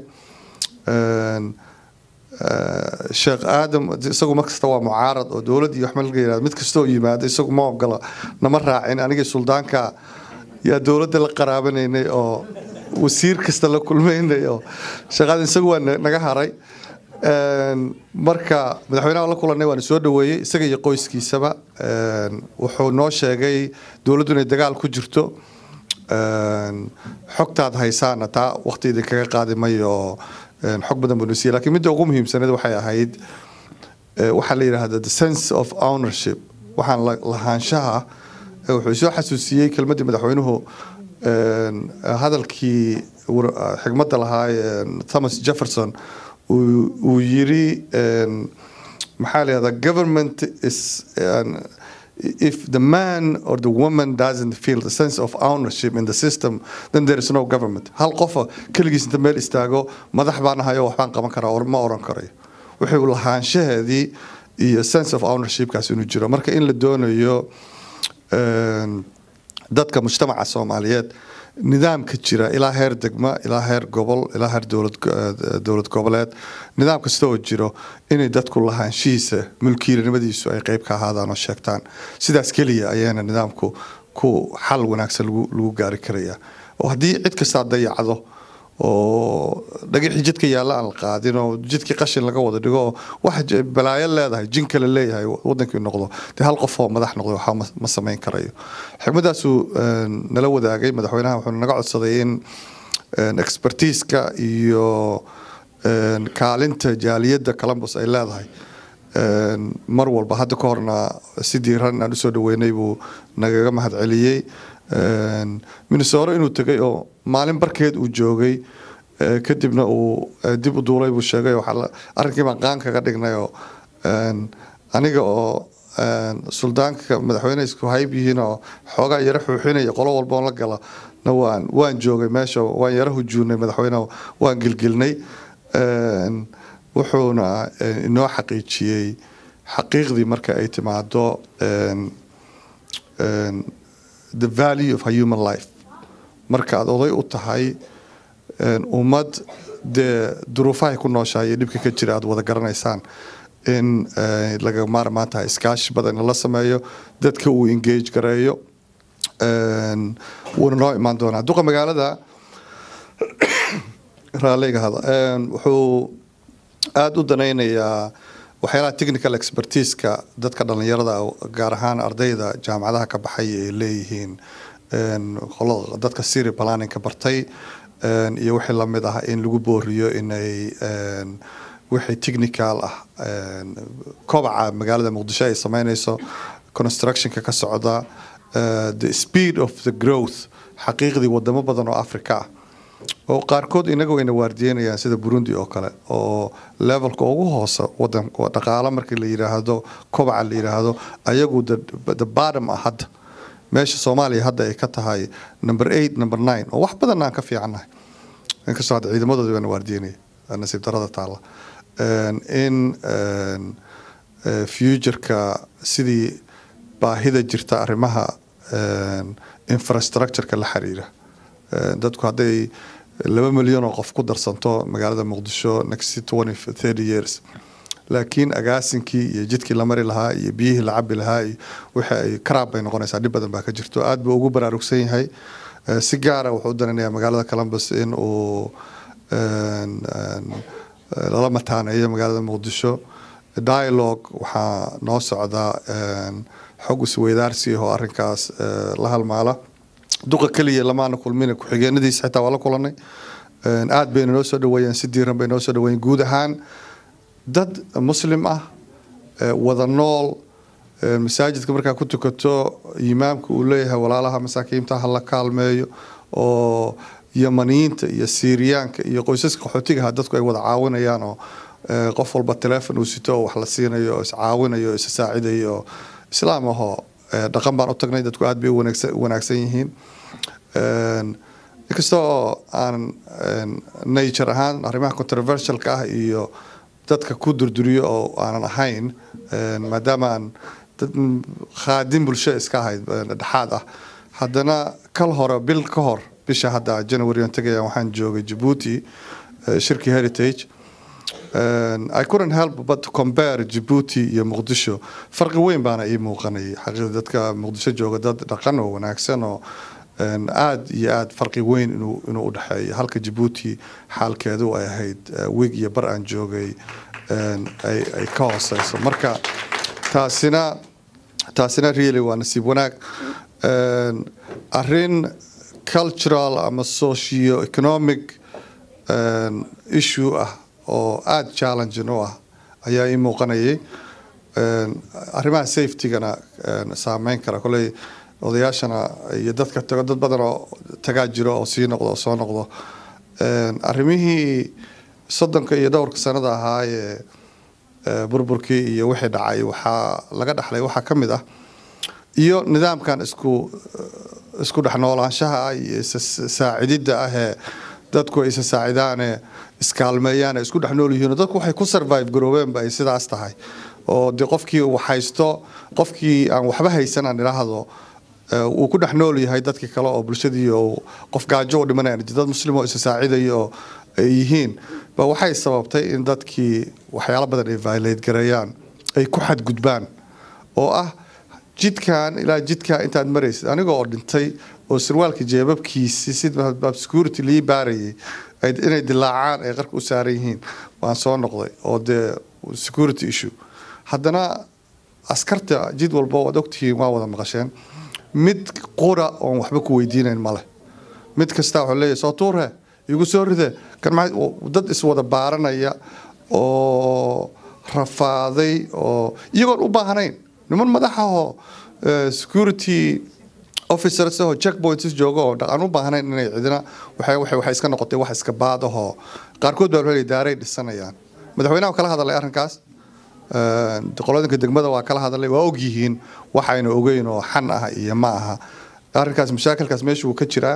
[SPEAKER 11] sheekh aadam isagu mar kasta waa mucaarad oo dowlad iyo waxma laga yirahdo mid kasta oo yimaada isagu ma ogola nama raacin anigii suldaanka yaa dowladda la qaraabanaynay oo wasiir kasta la kulmaynay oo sheekh aadam isagu waa naga haray marka madaxweynaha la kulanay waana soo dhaweeyey isaga iyo qoyskiisaba wuxuu noo sheegay dowladdu inay dagaal ku jirto xogtaad haysaana taa waqti idinkaga qaadi mayo xog badan buu nasiiyey lakiin midda ugu muhiimsaneed waxay ahayd waxaa la yidhaahda the sense of ownership waxaan lahaanshaha wuxuu soo xasuusiyey kelmaddii madaxweynuhu hadalkii xigmadda lahaa thomas jefferson uu yiri maxaa la yidhahda government is if the man or the woman doesn't feel the sense of ownership in the system then there is no government hal qofa keligiis inta meel istaago madax baan ahayo waxbaan qaban karaa ma oran karayo wuxuu lahaanshaheedii iyo sense of ownershipkaas inuu jiro marka in la doonayo dadka mujtamaca soomaaliyeed nidaamka jira ilaa heer degma ilaa heer gobol ilaa heer dowlad goboleed nidaam kasta oo jiro inay dadku lahaanshihiisa mulkiilanimadiisu ay qeyb ka ahaadaan oo sheegtaan sidaas keliya ayaana nidaamku ku xal wanaagsan lagu gaari karaya oo haddii cid kastaa dayacdo oo dhagixii jidka yaalla aan la qaadin oo jidkii qashin laga wada dhigo oo wax balaayo leedahay jin kale leeyahay wadankii noqdo dee hal qof oo madax noqdo waxba ma samayn karayo xigmadaasuu nala wadaagay madaxweynaha wuxuu naga codsaday in expertiiska iyo kaalinta jaaliyadda columbus ay leedahay mar walba hadda ka horna si diiran aan usoo dhaweynay buu nagaga mahad celiyey minnesore inuu tegay oo maalin barkeed uu joogay kadibna uu dib u duulay buu sheegay arrinkii baan qaan kaga dhignay oo aniga oo suldaanka madaxweyne isku hayb yihiin oo xoogaa yaro xuuxinaya qolo walba oo la gala na waan waan joogay meesha waan yaro hujuunay madaxweyneha waan gilgilnay wuxuuna inoo xaqiijiyey xaqiiqdii marka ay timaado the value of a human life marka aad oday u tahay ummad dee duruufahay ku nooshahay iyo dhibka ka jira aad wada garanaysaan in laga maarmaan tahay iskaashi badan la sameeyo dadka uu engage gareeyo wuuna noo imaan doonaa duqa magaalada raalliga hada wuxuu aada u danaynayaa waxyaalaha technical expertiska dadka dhalinyarada gaar ahaan ardayda jaamacadaha ka baxay ay leeyihiin dadka siri planninka bartay iyo wixii lamid ah in lagu booriyo inay wixii technical ah kobaca magaalada muqdisho ay sameynayso constructionka ka socda the speed of the growth xaqiiqdii wadamo badan oo africa ah oo qaarkood inaga wayna waardiyeynayaan sida burundi oo kale oo levelka ugu hoosa wadan dhaqaalo markii la yiraahdo kobaca la yiraahdo ayagu the bottom ah hadda meesha soomaaliya hadda ay ka tahay number eight number nine oo wax badan aan ka fiicannahay inkastoo hadda ciidamadooda baan waardiinaya nasiib darada taalla in futureka sidii baahida jirta arrimaha infrastructureka la xiriira dadku hadday laba milyan oo qof ku darsanto magaalada muqdisho next twenty thirty years laakiin agaasinkii iyo jidkii la mari lahaa iyo biyihii la cabi lahaa iyo wixii ay karaab bay noqonaysaa dhib badan baa ka jirto aad buu ugu baraarugsan yahay si gaara wuxuu u dananayaa magaalada columbus in uu lala mataaneeyo magaalada muqdisho dialogue waxaa noo socdaa xog isweydaarsi oo arrinkaas la halmaala duqa keliya lamaana kulmin ku-xigeenadiisa xitaa waa la kulanay aad bayna noo soo dhaweeyeen si diiran bay noo soo dhaweeyeen guud ahaan dad muslim ah wada nool masaajidka markaa ku tukato imaamka uu leeyahay walaalaha masaakiinta ha la kaalmeeyo oo yamaniyiinta iyo siiriyaanka iyo qoysaska qaxootigaha dadku ay wada caawinayaan oo qof walba telefon uu sito oo wax la siinayo oo iscaawinayo oo isasaacidayo oo islaam ahoo dhaqan baan u tagnay dadku aad bay u wanaagsan yihiin inkastoo aan nature ahaan arrimaha controversialka ah iyo dadka ku durduriyo oo aanan ahayn maadaama aan dad khaadin bulsho iska ahayd dhexaad ah haddana kal hore bil ka hor bisha hadda january aan tegaya waxaan joogay Djibouti shirki heritage I couldn't help but to compare Djibouti iyo Muqdisho farqi weyn baana ii muuqanayay xaqiiqda dadka Muqdisho jooga dad dhaqan oo wanaagsan oo aad iyo aad farqi weyn inuu inuu u dhaxeeyo halka Djibouti xaalkeedu ay ahayd week iyo bar aan joogay ay ay ka hooseyso marka taasina taasina really waa nasiib wanaag arrin cultural ama socio economic issue ah oo aada challenging u ah ayaa ii muuqanayay arrimaha safetygana saameyn kara koley odayaashana iyo dadka tago dad badan oo tagaa jiro oo sii noqdo oo soo noqdo arrimihii soddonka iyo dhowrka sanada ahaa ee burburkii iyo wixii dhacay waxaa laga dhaxlay waxaa ka mid ah iyo nidaamkan isku isku dhex noolaanshaha ah iyo isasaacididda ah ee dadku ay isa saacidaane iskaalmeeyaan ay isku dhex nool yihiin dadku waxay ku survive garoobeenba ay sidaas tahay oo dee qofkii uu haysto qofkii aan waxba haysan aan idhaahdo uu ku dhex nool yahay dadkii kale oo bulshadii oo qof gaajo u dhimanayaan dad muslim oo isa saacidaya oo ay yihiin ba waxay sababtay in dadkii waxyaalo badan ay violate gareeyaan ay ku xadgudbaan oo ah jidkan ilaa jidka intaad maraysid aniga oo dhintay oo sarwaalka jeebabkiisi sida security lii baarayay inay dilaacaan ay qarka u saaran yihiin waan soo noqday oo dee security issue haddana askarta jid walba waad ogtihiin waa wada maqasheen mid qura oon waxba ku weydiinayn male mid kasta wuxuu leeyahay soo tuure igu soo ride kan dad iswada baaranaya oo rafaaday oo iyagoon u baahnayn niman madaxahoo security officers oo checkpoints jooga oo dhaqan u baahnayn inay cidina waxay waxay waxay iska noqotay wax iska baadahoo qaarkood baa waxay daaray dhisanayaan madaxweynaha kala hadlay arrinkaas qolooyinka degmada waa kala hadlay waa og yihiin waxayna ogeyn oo xan ah iyo ma aha arrinkaas mashaakilkaas meesha uu ka jiraa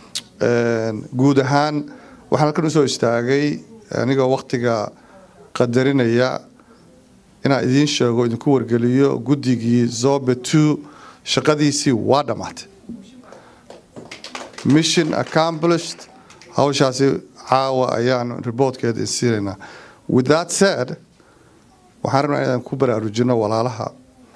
[SPEAKER 11] guud ahaan waxaan halkan usoo istaagay anigoo waqtiga qadarinaya inaan idiin sheego idinku wargeliyo guddigii zobe two shaqadiisii waa dhammaatay mission accomplished hawshaasi caawa ayaan reportkeeda insiinaynaa with that said waxaan rabnaa inaan ku baraarujino walaalaha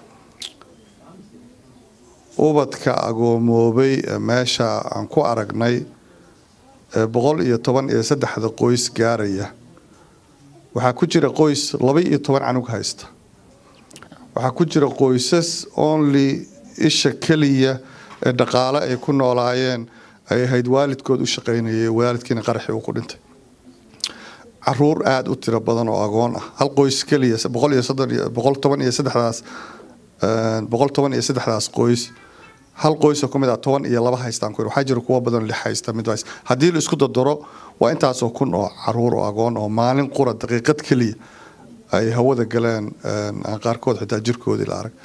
[SPEAKER 11] ubadka agoomoobay ee meesha aan ku aragnay ee boqol iyo toban iyo saddexda qoys gaaraya waxaa ku jira qoys laba iyo toban canug haysta waxaa ku jira qoysas only isha keliya ee dhaqaale ay ku noolaayeen ay ahayd waalidkood u shaqaynayay waalidkiina qaraxii uu ku dhintay caruur aada u tiro badan oo agoon ah hal qoys keliya boqol iyo soddon iyo boqol toban iyo saddexdaas boqol toban iyo saddexdaas qoys hal qoys oo kamid ah toban iyo laba haystaan ku waxaa jira kuwa badan lix haysta mid hays haddii la isku dardaro waa intaasoo kun oo caruur oo agoon oo maalin qura daqiiqad keliya ay hawada galeen aan qaarkood xitaa jirkoodii la arag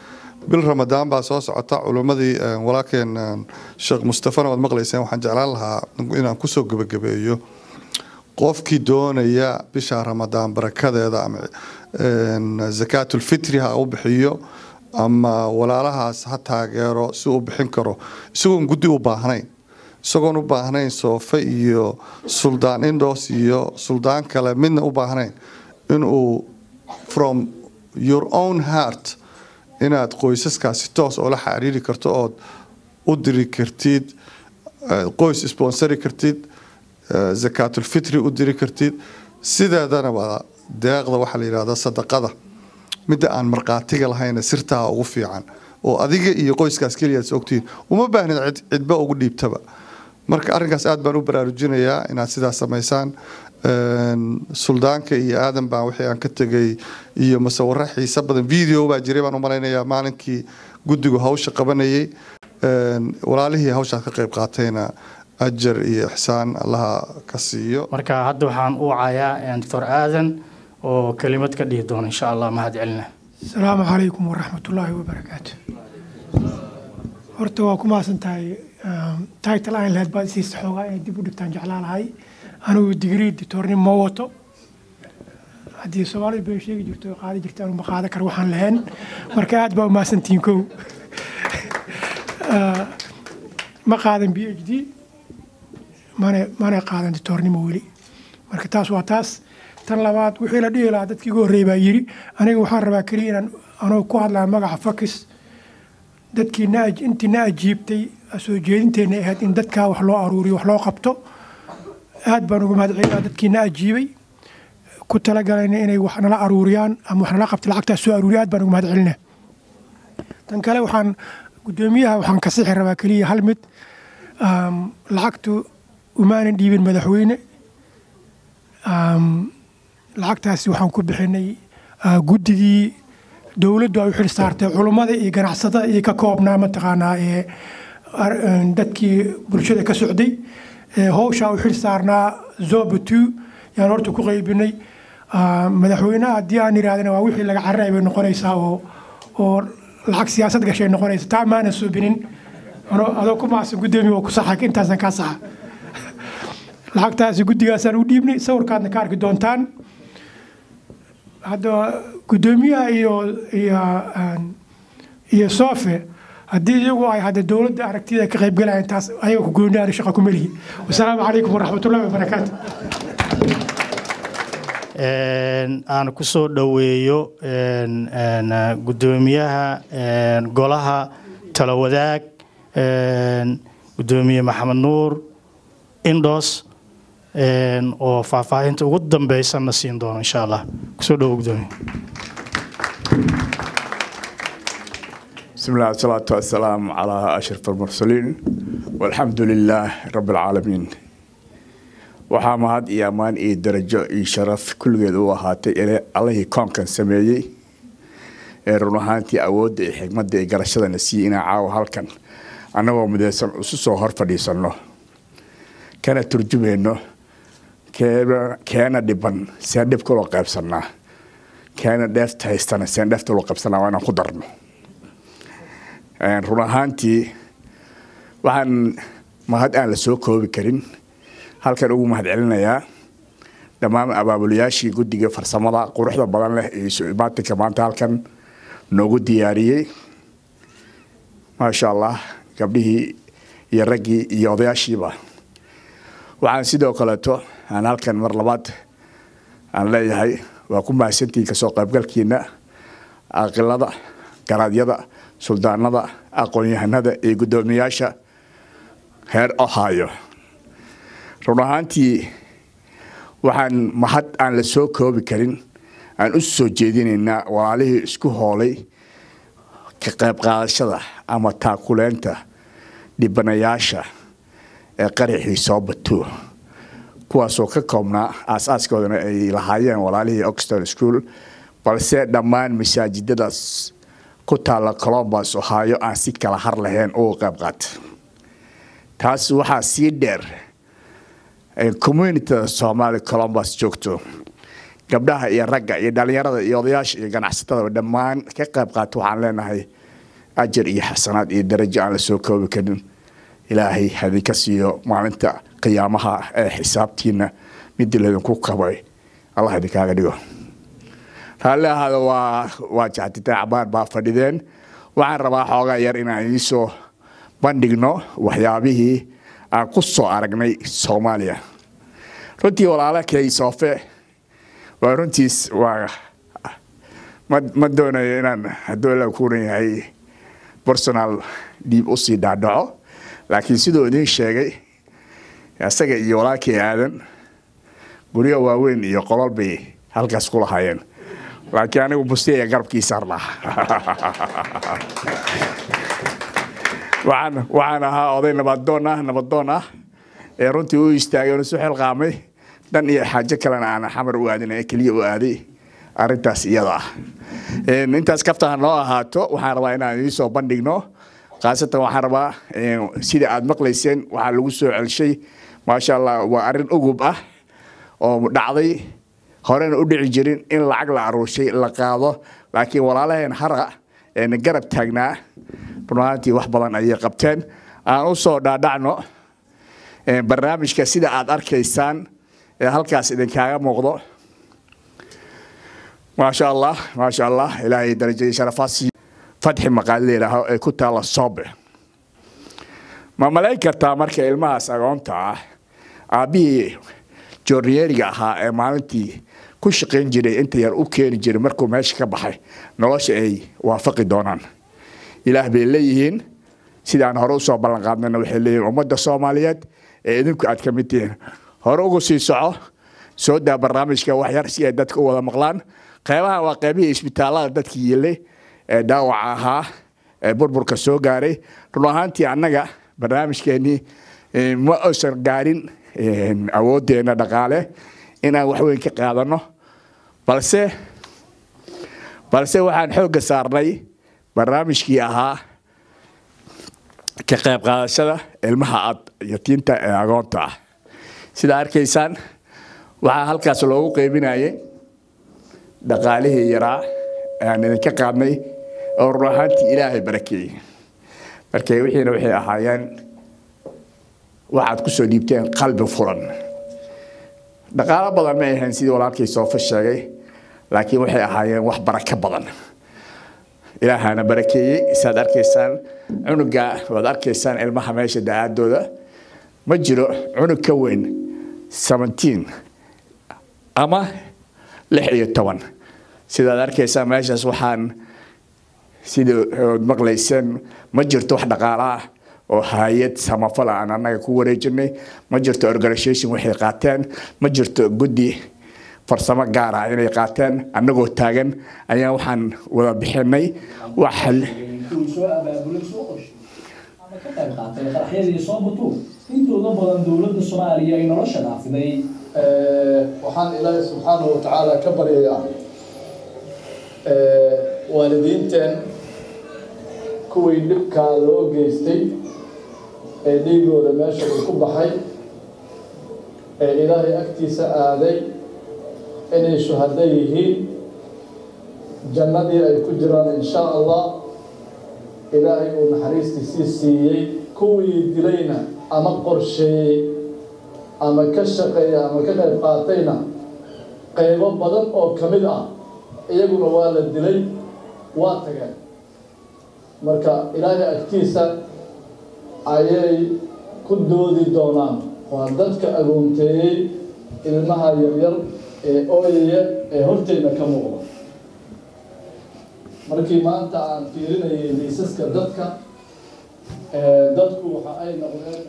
[SPEAKER 11] bil ramadaan baa soo socota culimmadii walaalkeen sheekh mustafana waad maqlayseen waxaan jeclaan lahaa inaan kusoo gebagabeeyo qofkii doonaya bisha ramadaan barakadeeda ama zakaatulfitri ha u bixiyo ama walaalahaas ha taageero si uu bixin karo isagoon guddi u baahnayn isagoon u baahnayn soofe iyo suldaan indos iyo suldaan kale midna u baahnayn inuu from your own heart inaad qoysaskaasi toos oola xariiri karto ood u diri kartid qoys sponsori kartid zakaatulfitri u diri kartid sideedanaba deeqda waxaa la yidhahda sadaqada midda aan markhaatiga lahayna sirtaha ugu fiican oo adiga iyo qoyskaas keliyaad is ogtihiin uma baahnid cidba ugu dhiibtaba marka arrinkaas aad baan u baraarujinayaa inaad sidaas samaysaan suldaanka iyo aadan baan wixii aan ka tegay iyo musawiro xiise badan video baa jiray baan u malaynayaa maalinkii guddigu hawsha qabanayay walaalihii hawshaas ka qayb qaatayna ajar iyo ixsaan allaha ka siiyo
[SPEAKER 2] marka hadda waxaan u wacayaa doctor aadan oo kelimad ka dhihi doona insha allah mahad celina
[SPEAKER 12] asalaamu calaykum waraxmatullaahi wabarakaatu horta waa ku mahadsan tahay title aan lahayd baad isiisa xoogaa inay dib u dhigtaan jeclaan lahay anigu digrii dictoornimo ma wato haddii soomaalida bay sheegi jirto qaadi jirta anu ma qaadan karo waxaan lahayn marka aad baa u mahadsantihiin kow ma qaadan b h d mana mana qaadan dictoornimo weli marka taas waa taas tan labaad wixii la dhihi lahaa dadkii ugu horreeyay baa yidhi aniga waxaan rabaa keliya inaan anoo ku hadlaya magaca fakis dadkii na intii na ajiibtay soo jeedinteenna ahayd in dadkaa wax loo aruuriyo wax loo qabto aad baan uga mahad celinaa dadkii na ajiibay ku talagalayna inay wax nala aruuriyaan ama wax nala qabta lacagtaas soo aruuriya aad baan uga mahad celinaa tan kale waxaan guddoomiyaha waxaan ka sixi rabaa keliya hal mid lacagtu umaanan dhiibin madaxweyne lacagtaasi waxaan ku bixinay guddigii dowladdu ay u xil saartay culummada iyo ganacsatada iyo ka koobnaa mataqaanaa ee dadkii bulshada ka socday howshaa u xil saarnaa zobatu yaan horta ku qaybinay madaxweynaha haddii aan yidhahdana waa wixii laga carray bay noqonaysaa oo oo lacag siyaasad gashay noqonaysa taa maana subinin adoo ku maasan guddoomiye oo ku saxa intaasan kaa saxa lacagtaasi guddigaasaan u dhiibnay sawirkaadna ka arki doontaan hadda guddoomiyaha iyo iyo iyo soofe haddii iyagu ay hadda dowladda aragtida ka qaybgalayaan taas ayaga ku gooniyaana shaqa ku melihi wasalaamu calaykum waraxmatullahi wabarakaatu
[SPEAKER 2] aan ku soo dhoweeyo guddoomiyaha golaha tala wadaag guddoomiye maxamed nuur indos oo faahfaahinta ugu dambeysana siin doono insha allah kusoo dhowo guddoomiye
[SPEAKER 13] بسم الله والصلاة والسلام على أشرف المرسلين والحمد لله رب العالمين waxaa mahad iyo ammaan iyo darajo iyo sharaf kulligeed u ahaatay ile allihii koonkan sameeyey ee run ahaantii awoodda iyo xigmadda iyo garashadana siiyey inaan caawa halkan annagoo midaysan isu soo hor fadhiisanno kana turjumayno keena dhiban seen dhib kuloo qaybsannaa keena dheefta haystana seen dheefta loo qaybsannaa waa inaan ku darno run ahaantii waxaan mahad aan la soo koobi karin halkan ugu mahad celinayaa dhammaan abaabulayaashii guddiga farsamada quruxda badan leh iyo su-imaatinka maanta halkan noogu diyaariyey maasha allah gabdhihii iyo raggii iyo odayaashiiba waxaan sidoo kaleeto aan halkan mar labaad aan leeyahay waa ku mahadsantihiin kasoo qaybgalkiina aqilada garaadyada suldaanada aqoon-yahanada iyo guddoomiyaasha heer ohio run ahaantii waxaan mahad aan la soo koobi karin aan u soo jeedinaynaa walaalihii isku hoolay ka qayb qaadashada ama taakuleynta dhibanayaasha ee qaraxii soo bato kuwaasoo ka koobnaa aas-aaskoodana ay lahaayeen walaalihii oxton school balse dhammaan masaajidadaas ku taalla colombus ohio aan si kala har lahayn uga qayb qaata taas waxaa sii dheer communityda soomaali colombus joogto gabdhaha iyo ragga iyo dhalinyarada iyo odayaasha iyo ganacsatada dhammaan ka qayb qaata waxaan leenahay ajar iyo xasanaad iyo darajo aan la soo koobi karin ilaahay hadinka siiyo maalinta qiyaamaha ee xisaabtiina midii laydinku qabay allah idinkaaga dhigo raalli ahaada waa waa jaxtitaan cabaan baa fadhideen waxaan rabaa xoogaa yar inaan idinsoo bandhigno waxyaabihii aan ku soo aragnay soomaaliya runtii walaala kay soofe waa runtiis waa ma doonayo inaan hadduu la kuuran yahay personal dhiib usii dhaadhaco laakiin siduu idiin sheegay isaga iyo walaalkii aadan guryo waaweyn iyo qolol bay halkaas ku lahaayeen laakiin anigu bustiya garabkii saarnaa waxaan waxaan ahaa oday nabadoon ah nabadoon ah ee runtii u istaagay oon isu xilqaamay dan iyo xaajo kalena aan xamar u aadin ee keliya u aaday arrintaas iyada ah intaas kaftaha noo ahaato waxaan rabaa inaan idiin soo bandhigno khaasatan waxaan rabaa sida aad maqlayseen waxaa lagu soo celshay maasha allah waa arrin ugub ah oo dhacday horena u dhici jirin in lacag la aruushay la qaado laakiin walaalaheen hara eena garab taagnaa runaantii wax badan ayay qabteen aan u soo dhaadhacno barnaamijka sida aad arkaysaan ee halkaas idinkaaga muuqdo maasha allah maasha allah ilaahay darajadii sharafaasi fatxi maqaali la yidhaaho ee ku taalla soobe ma malayn kartaa marka ilmahaas agoonta ah aabbihii joorniyeeriga ahaa ee maalintii ku shaqayn jiray inta yar u keeni jiray markuu meesha ka baxay nolosha ay waafaqi doonaan ilaah bay leeyihiin sidaan hore usoo ballanqaadnayna waxay leeyihiin ummadda soomaaliyeed ee idinku aad ka mid tihiin hore ugu sii soco soo daa barnaamijka wax yar si ay dadka u wada maqlaan qeybahan waa qeybihii isbitaallada dadkii yilay ee dhaawaca ahaa ee burburka soo gaaray run ahaantii annaga barnaamijkeenii ma uusan gaarin awooddeena dhaqaale inaan waxweyn ka qaadano balse balse waxaan xoogga saarnay barnaamijkii ahaa ka qayb qaadashada ilmaha ad yatiinta ee agoonta ah sida arkaysaan waxaa halkaas loogu qeybinayay dhaqaalihii yaraa aan idinka qaadnay oo run ahaantii ilaahay barakeeyey marka wixiina waxay ahaayeen waxaad ku soo dhiibteen qalbi furan dhaqaalo badan may ahayn sidii walaalkii soofa sheegay laakiin waxay ahaayeen wax barako badan ilaahana barakeeyey saad arkaysaan cunuga waad arkaysaan ilmaha meesha da-aadooda ma jiro cunug ka weyn seventeen ama lix iyo toban sidaad arkaysaan meeshaas waxaan sidii ood maqlayseen ma jirto wax dhaqaalo ah oo hay-ad samafal aan annaga ku wareejinay ma jirto organisation waxay qaateen ma jirto guddi farsamo gaar ah inay qaateen annagoo taagan ayaan waxaan wada bixinay wax
[SPEAKER 14] intooda badan dowladda soomaaliya ay nolosha dhaafiday
[SPEAKER 15] waxaan ilaahay subxaanahu watacaala ka baryayaa waalidiinteen kuwii dhibkaa loo geystay ee dhiigooda meesha uu ku baxay ee ilaahay agtiisa aaday inay shuhado yihiin jannadii ay ku jiraan insha allah ilaahay uu naxariistiisii siiyey kuwii dilayna ama qorsheeyey ama ka shaqeeya ama ka qayb qaatayna qaybo badan oo ka mid ah iyaguna waa la dilay waa tageen marka ilaahay agtiisa ayay ku doodi doonaan waa dadka agoonteeyey ilmaha yaryar ee ooyaya ee horteyna ka muuqda markii maanta aan fiirinayay liisaska dadka dadku waxa ay noqdeen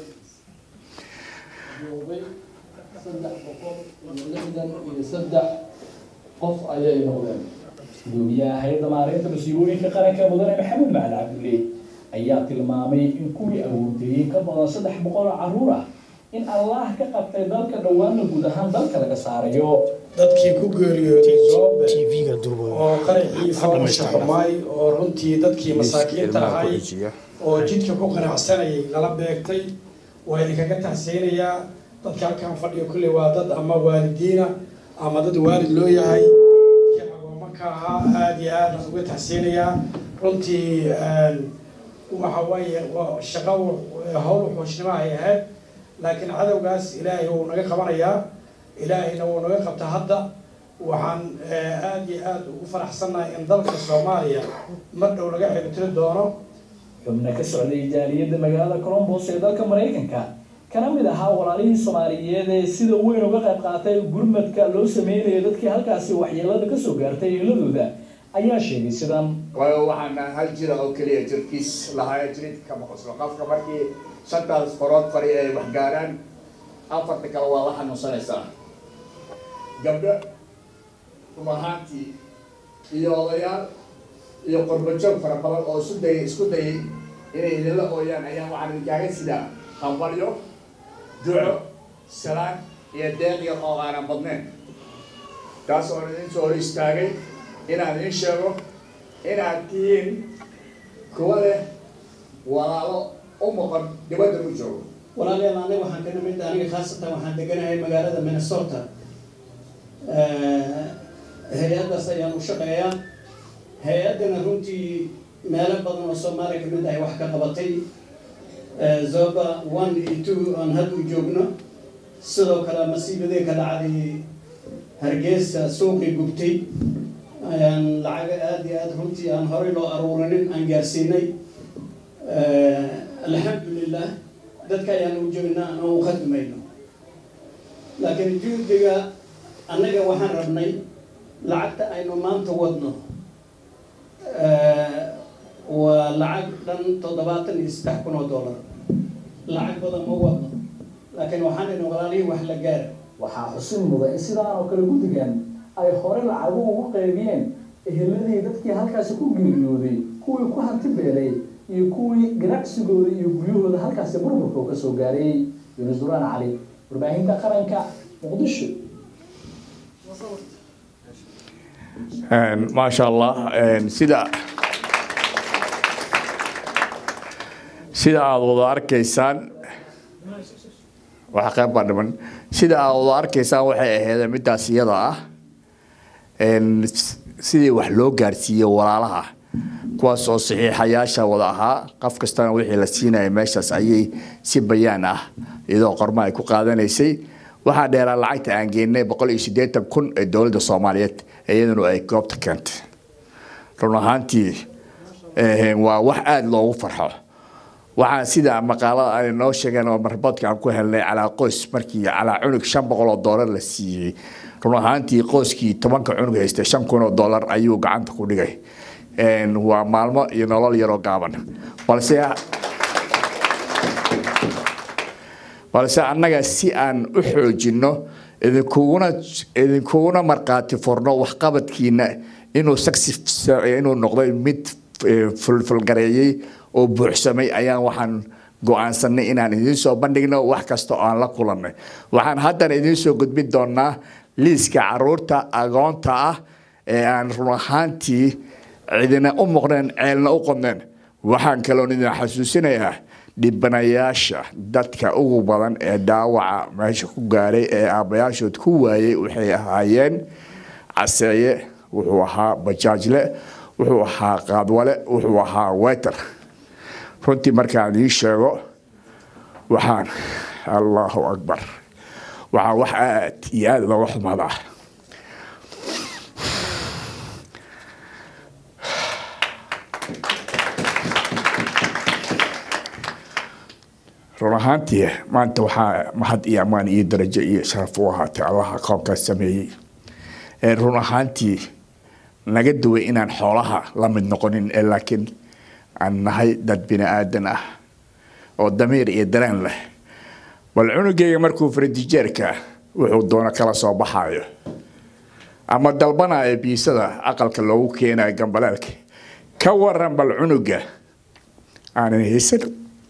[SPEAKER 15] joogay saddex boqol iyo lixdan iyo saddex qof ayay noqdeen
[SPEAKER 14] gudoomiyaha hay-adda maareynta masiibooyinka qaranka mudane maxamed macali cabdulle ayaa tilmaamay in kuwii awoonteeyey ka badan saddex boqol oo caruur ah in allah ka qabtay dalka dhowaana guud ahaan dalka laga saarayo
[SPEAKER 9] dadkii ku geeriyooday soobe oo qaraxii fawsha xumaay oo runtii dadkii masaakiinta ahay oo jidka ku qanacsanayay lala beegtay waa idinkaga taxseynayaa dadka halkan fadhiyo kulley waa dad ama waalidiina ama dad waalid loo yahay dadkii agoomo ka ahaa aada iyo aad aan uga taxseynayaa
[SPEAKER 16] runtii waxa waaye waa shaqo hawl wuxuushnimo ay ahayd laakiin cadowgaas ilaahay wuu naga qabanayaa ilaahayna wuu naga qabta hadda waxaan aada iyo aada ugu faraxsannahay in dalka soomaaliya mar dhow laga xibtiri doono
[SPEAKER 14] xubna ka socday jaaliyadda magaalada colombos ee dalka maraykanka kana mid ahaa walaalihii soomaaliyeed ee sida weyn uga qayb qaatay gurmadka loo sameynayo dadkii halkaasi waxyeelada kasoo gaartay eeladooda ayaa sheegay sidan
[SPEAKER 13] waayo waxaana hal jira oo keliya jirkiis lahaa jirid kama qoslo qofka markii shantaas forood fari ay wax gaaraan afarta kale waa la xanuunsanaysaa gabdho run ahaantii iyo odayaal iyo qurbajoog fara badan oo isu dayay isku dayay inay idinla ooyaan ayaa waxaan idinkaaga sidaa hambalyo duco salaan iyo deeq yar oo aanan badnayn taas oon idin soo hor istaagay inaan idiin sheego inaad tihiin kuwa leh walaalo u maqan dibadda u joogo
[SPEAKER 17] walaalayaal aniga waxaan ka nimid aniga khaasatan waxaan deganahay magaalada minnesota hay-addaas ayaan u shaqeeyaa hay-addana runtii meelo badan oo soomaaliya kamid ahay wax ka qabatay zoba one iyo two aan hadda u joogno sidoo kale masiibadii ka dhacday hargeysa suuqii gubtay ayaan lacaga aada iyo aada runtii aan horey loo aruurinin aan gaarsiinay alxamdulilah dadka ayaan u joognaa aan u khadmayno laakiin juhdiga annaga waxaan rabnay lacagta aynu maanta wadno waa lacag dhan toddobaatan iyo saddex kun oo dollar lacag badan ma wadno laakiin waxaan idin walaalihii wax la gaara
[SPEAKER 14] waxaa xusin muda in sidaan oo kale guddigan ay hore lacagu ugu qaybiyeen eheladii dadkii halkaasi ku geeriyooday kuwii ku hanti beelay iyo kuwii ganacsigooda iyo guryahooda halkaasi burburka uu kasoo gaaray yunus duraan cali warbaahinta qaranka muqdisho
[SPEAKER 13] maasha allah sida sida aada wada arkaysaan waxa qayb baa dhiman sida aada wada arkaysaan waxay ahayd midaas iyada ah sidii wax loo gaarsiiyey walaalaha kuwaas oo saxiixayaasha wada ahaa qof kastana wixii la siinaya meeshaas ayay si bayaan ah iyadoo qormo ay ku qaadanaysay waxaa dheeraa lacagta aan geenay boqol iyo siddeetan kun ee dowladda soomaaliyeed iyaduna ay goobta keentay run ahaantii waa wax aada loogu farxo waxaan sida maqaalada ay noo sheegeen oo marboodka aan ku helnay calaa qoys markii calaa cunug shan boqol oo doolar la siiyey run ahaantii qoyskii tobanka cunug haystay shan kun oo doolar ayuu gacanta ku dhigay waa maalmo iyo nolol yaroo gaaban balse balse annaga si aan u xoojinno idinkuguna idinkuguna markhaati furno waxqabadkiina inuu saksi inuu noqday mid fulfulgareeyey oo buuxsamay ayaan waxaan go-aansanay inaan idiin soo bandhigno wax kasta oo aan la kulannay waxaan haddana idiin soo gudbin doonaa liiska caruurta agoonta ah ee aan run ahaantii cidina u muqneen ceelna u qodneen waxaan kaloon idin xasuusinayaa dhibanayaasha dadka ugu badan ee dhaawaca meesha ku gaaray ee aabbayaashood ku waayey waxay ahaayeen caseeye wuxuu ahaa bajaajle wuxuu ahaa qaadwale wuxuu ahaa weter runtii markaan idiin sheego waxaan allahu akbar waxaa wax aad iyo aada looga xumadaa run ahaantii maanta waxaa mahad iyo ammaan iyo darajo iyo sharaf u ahaatay allaha koobkaas sameeyey run ahaantii naga duway inaan xoolaha la mid noqonin ee laakiin aan nahay dad bini aadan ah oo damiir iyo dareen leh bal cunugayga markuu faradijeerka wuxuu doono kala soo baxaayo ama dalbanaya biisada aqalka loogu keenayo gambaleelka ka waran bal cunuga aanan haysan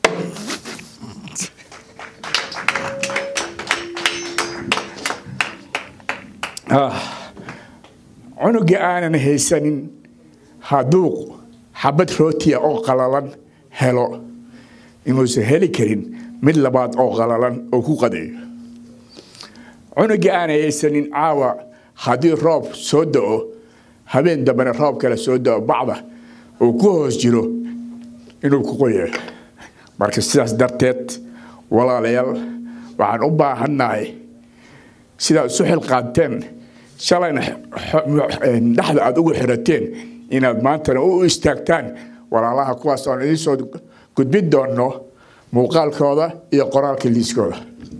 [SPEAKER 13] cunuga aanan haysanin hadduu xabad rootiya oo qalalan helo inuusan heli karin mid labaad oo qalalan oo ku qadeeyo cunuga aanan haysanin caawa haddii roob soo da-o habeen dambena roob kale soo da-o bacda uu ku hoos jiro inuu ku qoyayo marka sidaas darteed walaalayaal waxaan u baahannahay sidaad isu xilqaanteen shalayna dhexda aada ugu xirateen inaad maantana u istaagtaan walaalaha kuwaas oon idiin soo gudbin doonno muuqaalkooda iyo qoraalka liiskooda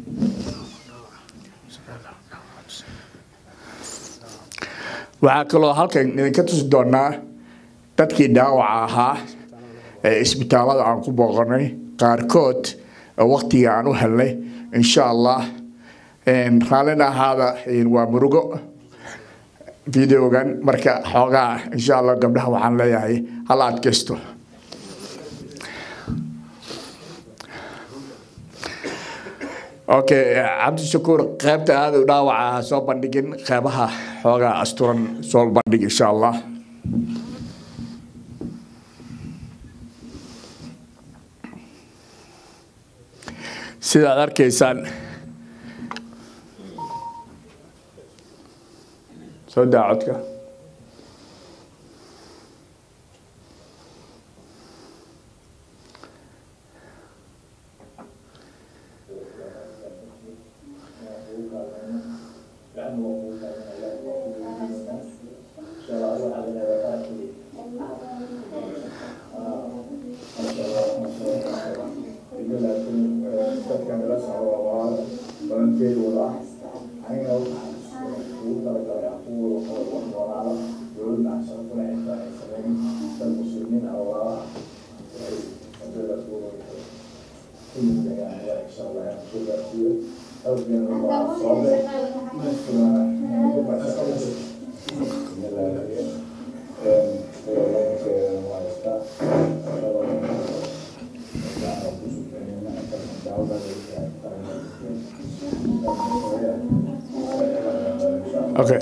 [SPEAKER 13] waxaa kaloo halkan idinka tusi doonaa dadkii dhaawaca ahaa ee isbitaalada aan ku booqanay qaarkood waktiga aan u helnay insha allah raallina ahaada waa murugo videogan marka xoogaa insha allah gabdhaha waxaan leeyahay hala adkaysto okay cabdishakuur qaybta aada u dhaawaca ha soo bandhigin qeybaha xoogaa asturan soo bandhig insha allah sidaad arkaysaan soo daa codka Okay.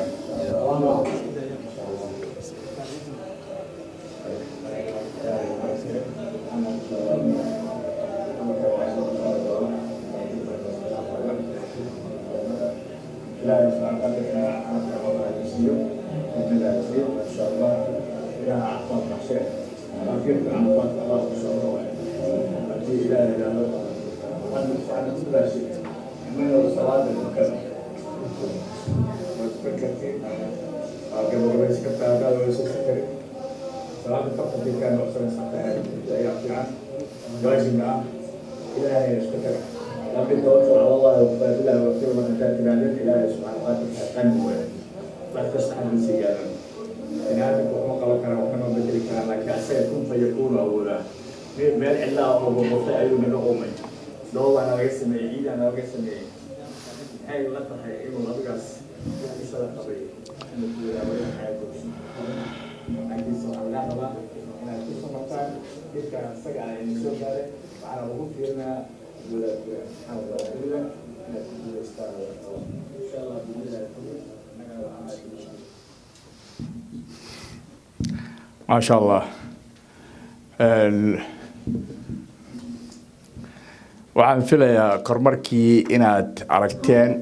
[SPEAKER 18] meel cidlaa oo boqortay ayuu naga qumay dhoobaa naga sameeyey ciidaa naga sameeyey maxay la tahay inuu adigaas isada qabay inuu ku yidhaahdo in xayato laakiinse waxaan kaa rabaa inaad ku samartaan dhibka isaga ah idin soo gaaray waxaana ugu fiirinaa wadaadka maxamed waadulida inaad ku guulaystaan insha allah dunida annagana waxaa
[SPEAKER 13] maasha allah waxaan filayaa kormarkii inaad aragteen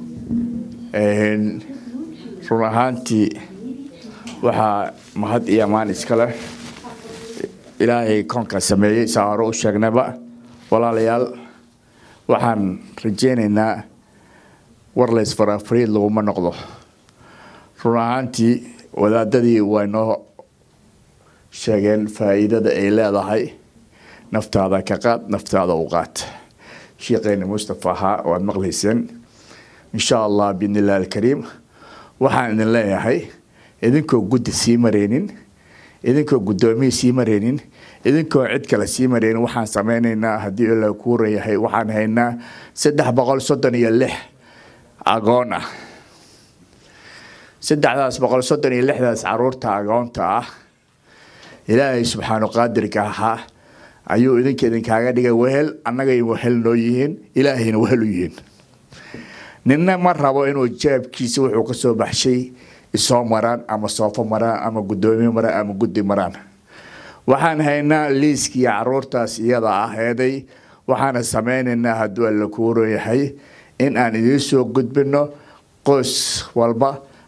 [SPEAKER 13] run ahaantii waxaa mahad iyo amaan iska leh ilaahay koonka sameeyey saa hore u sheegnayba walaalayaal waxaan rajeynaynaa war laysfarafariid laguma noqdo run ahaantii wadaadadii way noo sheegeen faa'iidada ay leedahay naftaada ka qaad naftaada u qaad sheekheeni mustafa ahaa waad maqlayseen insha allah biidni illahi alkariim waxaan idin leeyahay idinkoo guddi sii mareynin idinkoo guddoomiye sii mareynin idinkoo cid kale sii mareynin waxaan sameynaynaa haddii ila kuuran yahay waxaan haynaa saddex boqol soddon iyo lix agoon ah saddexdaas boqol soddon iyo lixdaas caruurta agoonta ah ilaahay subxaanu qaadirka ahaa ayuu idinka idinkaaga dhigay wehel annagay wehel noo yihiin ilaahayna wehel u yihiin ninna ma rabo inuu jeebkiisa wuxuu ka soo baxshay isoo maraan ama soofo maraan ama guddoomiye maraan ama guddi maraan waxaan haynaa liiskii caruurtaas iyada ah eeday waxaana sameynaynaa hadduu alla kuuran yahay in aan idiin soo gudbino qoys walba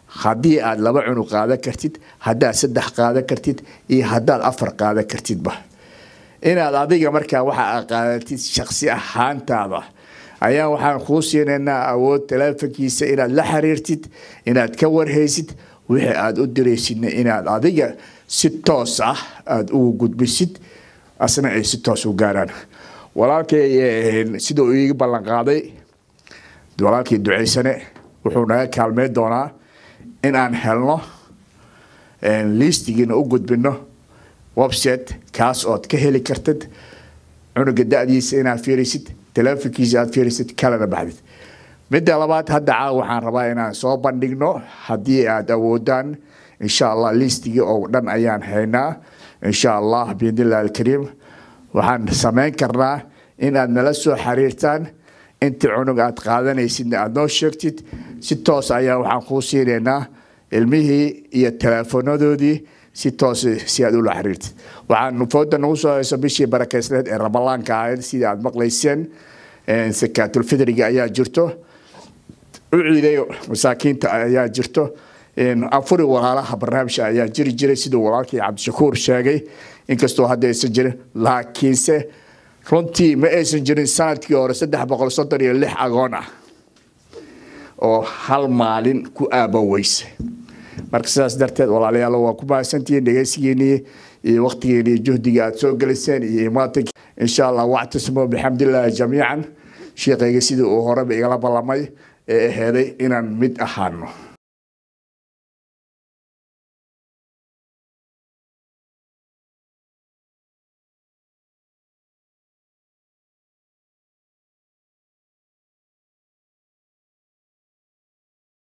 [SPEAKER 13] haddii aad laba cunug qaadan kartid haddaad saddex qaadan kartid iyo haddaad afar qaadan kartidba inaad adiga markaa waxa aad qaadatid shaksi ahaantaada ayaa waxaan kuu siinaynaa awood taleefankiisa inaad la xiriirtid inaad ka warhaysid wixii aada u diraysidna inaad adiga si toos ah aada ugu gudbisid asna ay si toos u gaaraan walaalkay sida uu iiga ballan qaaday walaalkii ducaysane wuxuu naga kaalmeyn doonaa in aan helno liistigiina u gudbino website kaas ood ka heli kartid cunuga da-diisa inaad fiirisid taleefonkiisa aad fiirisid kalena baxdid midda labaad hadda caawa waxaan rabaa inaan soo bandhigno haddii aad awoodaan insha allah liistigii oo dhan ayaan haynaa insha allah biidnillahi alkariim waxaan samayn karnaa in aad nala soo xiriirtaan inta cunug aad qaadanaysidna aad noo sheegtid si toos ayaa waxaan kuu siinaynaa ilmihii iyo teleefoonadoodii si toos si aad ula xiriirtid waxaan fooda nagu soo hayso bishii barakeysneed ee rabalaanka ahayd sidii aad maqlayseen sakaatulfidriga ayaa jirto u ciidayo masaakiinta ayaa jirto afuri walaalaha barnaamijka ayaa jiri jiray siduu walaalkii cabdishakuur sheegay inkastoo hadda aysan jirin laakiinse runtii ma aysan jirin sanadkii hore saddex boqol soddon iyo lix agoon ah oo hal maalin ku aabaweysa marka sidaas darteed walaalayaal waa ku mahadsantihiin dhegeysigiinii iyo waqtigeeni iyo juhdiga aad soo geliseen iyo imaatanki insha allah wactasimo bixamdillaahi jamiican sheekayga sidii uu horeba igala ballamay ee aheeday inaan mid ahaano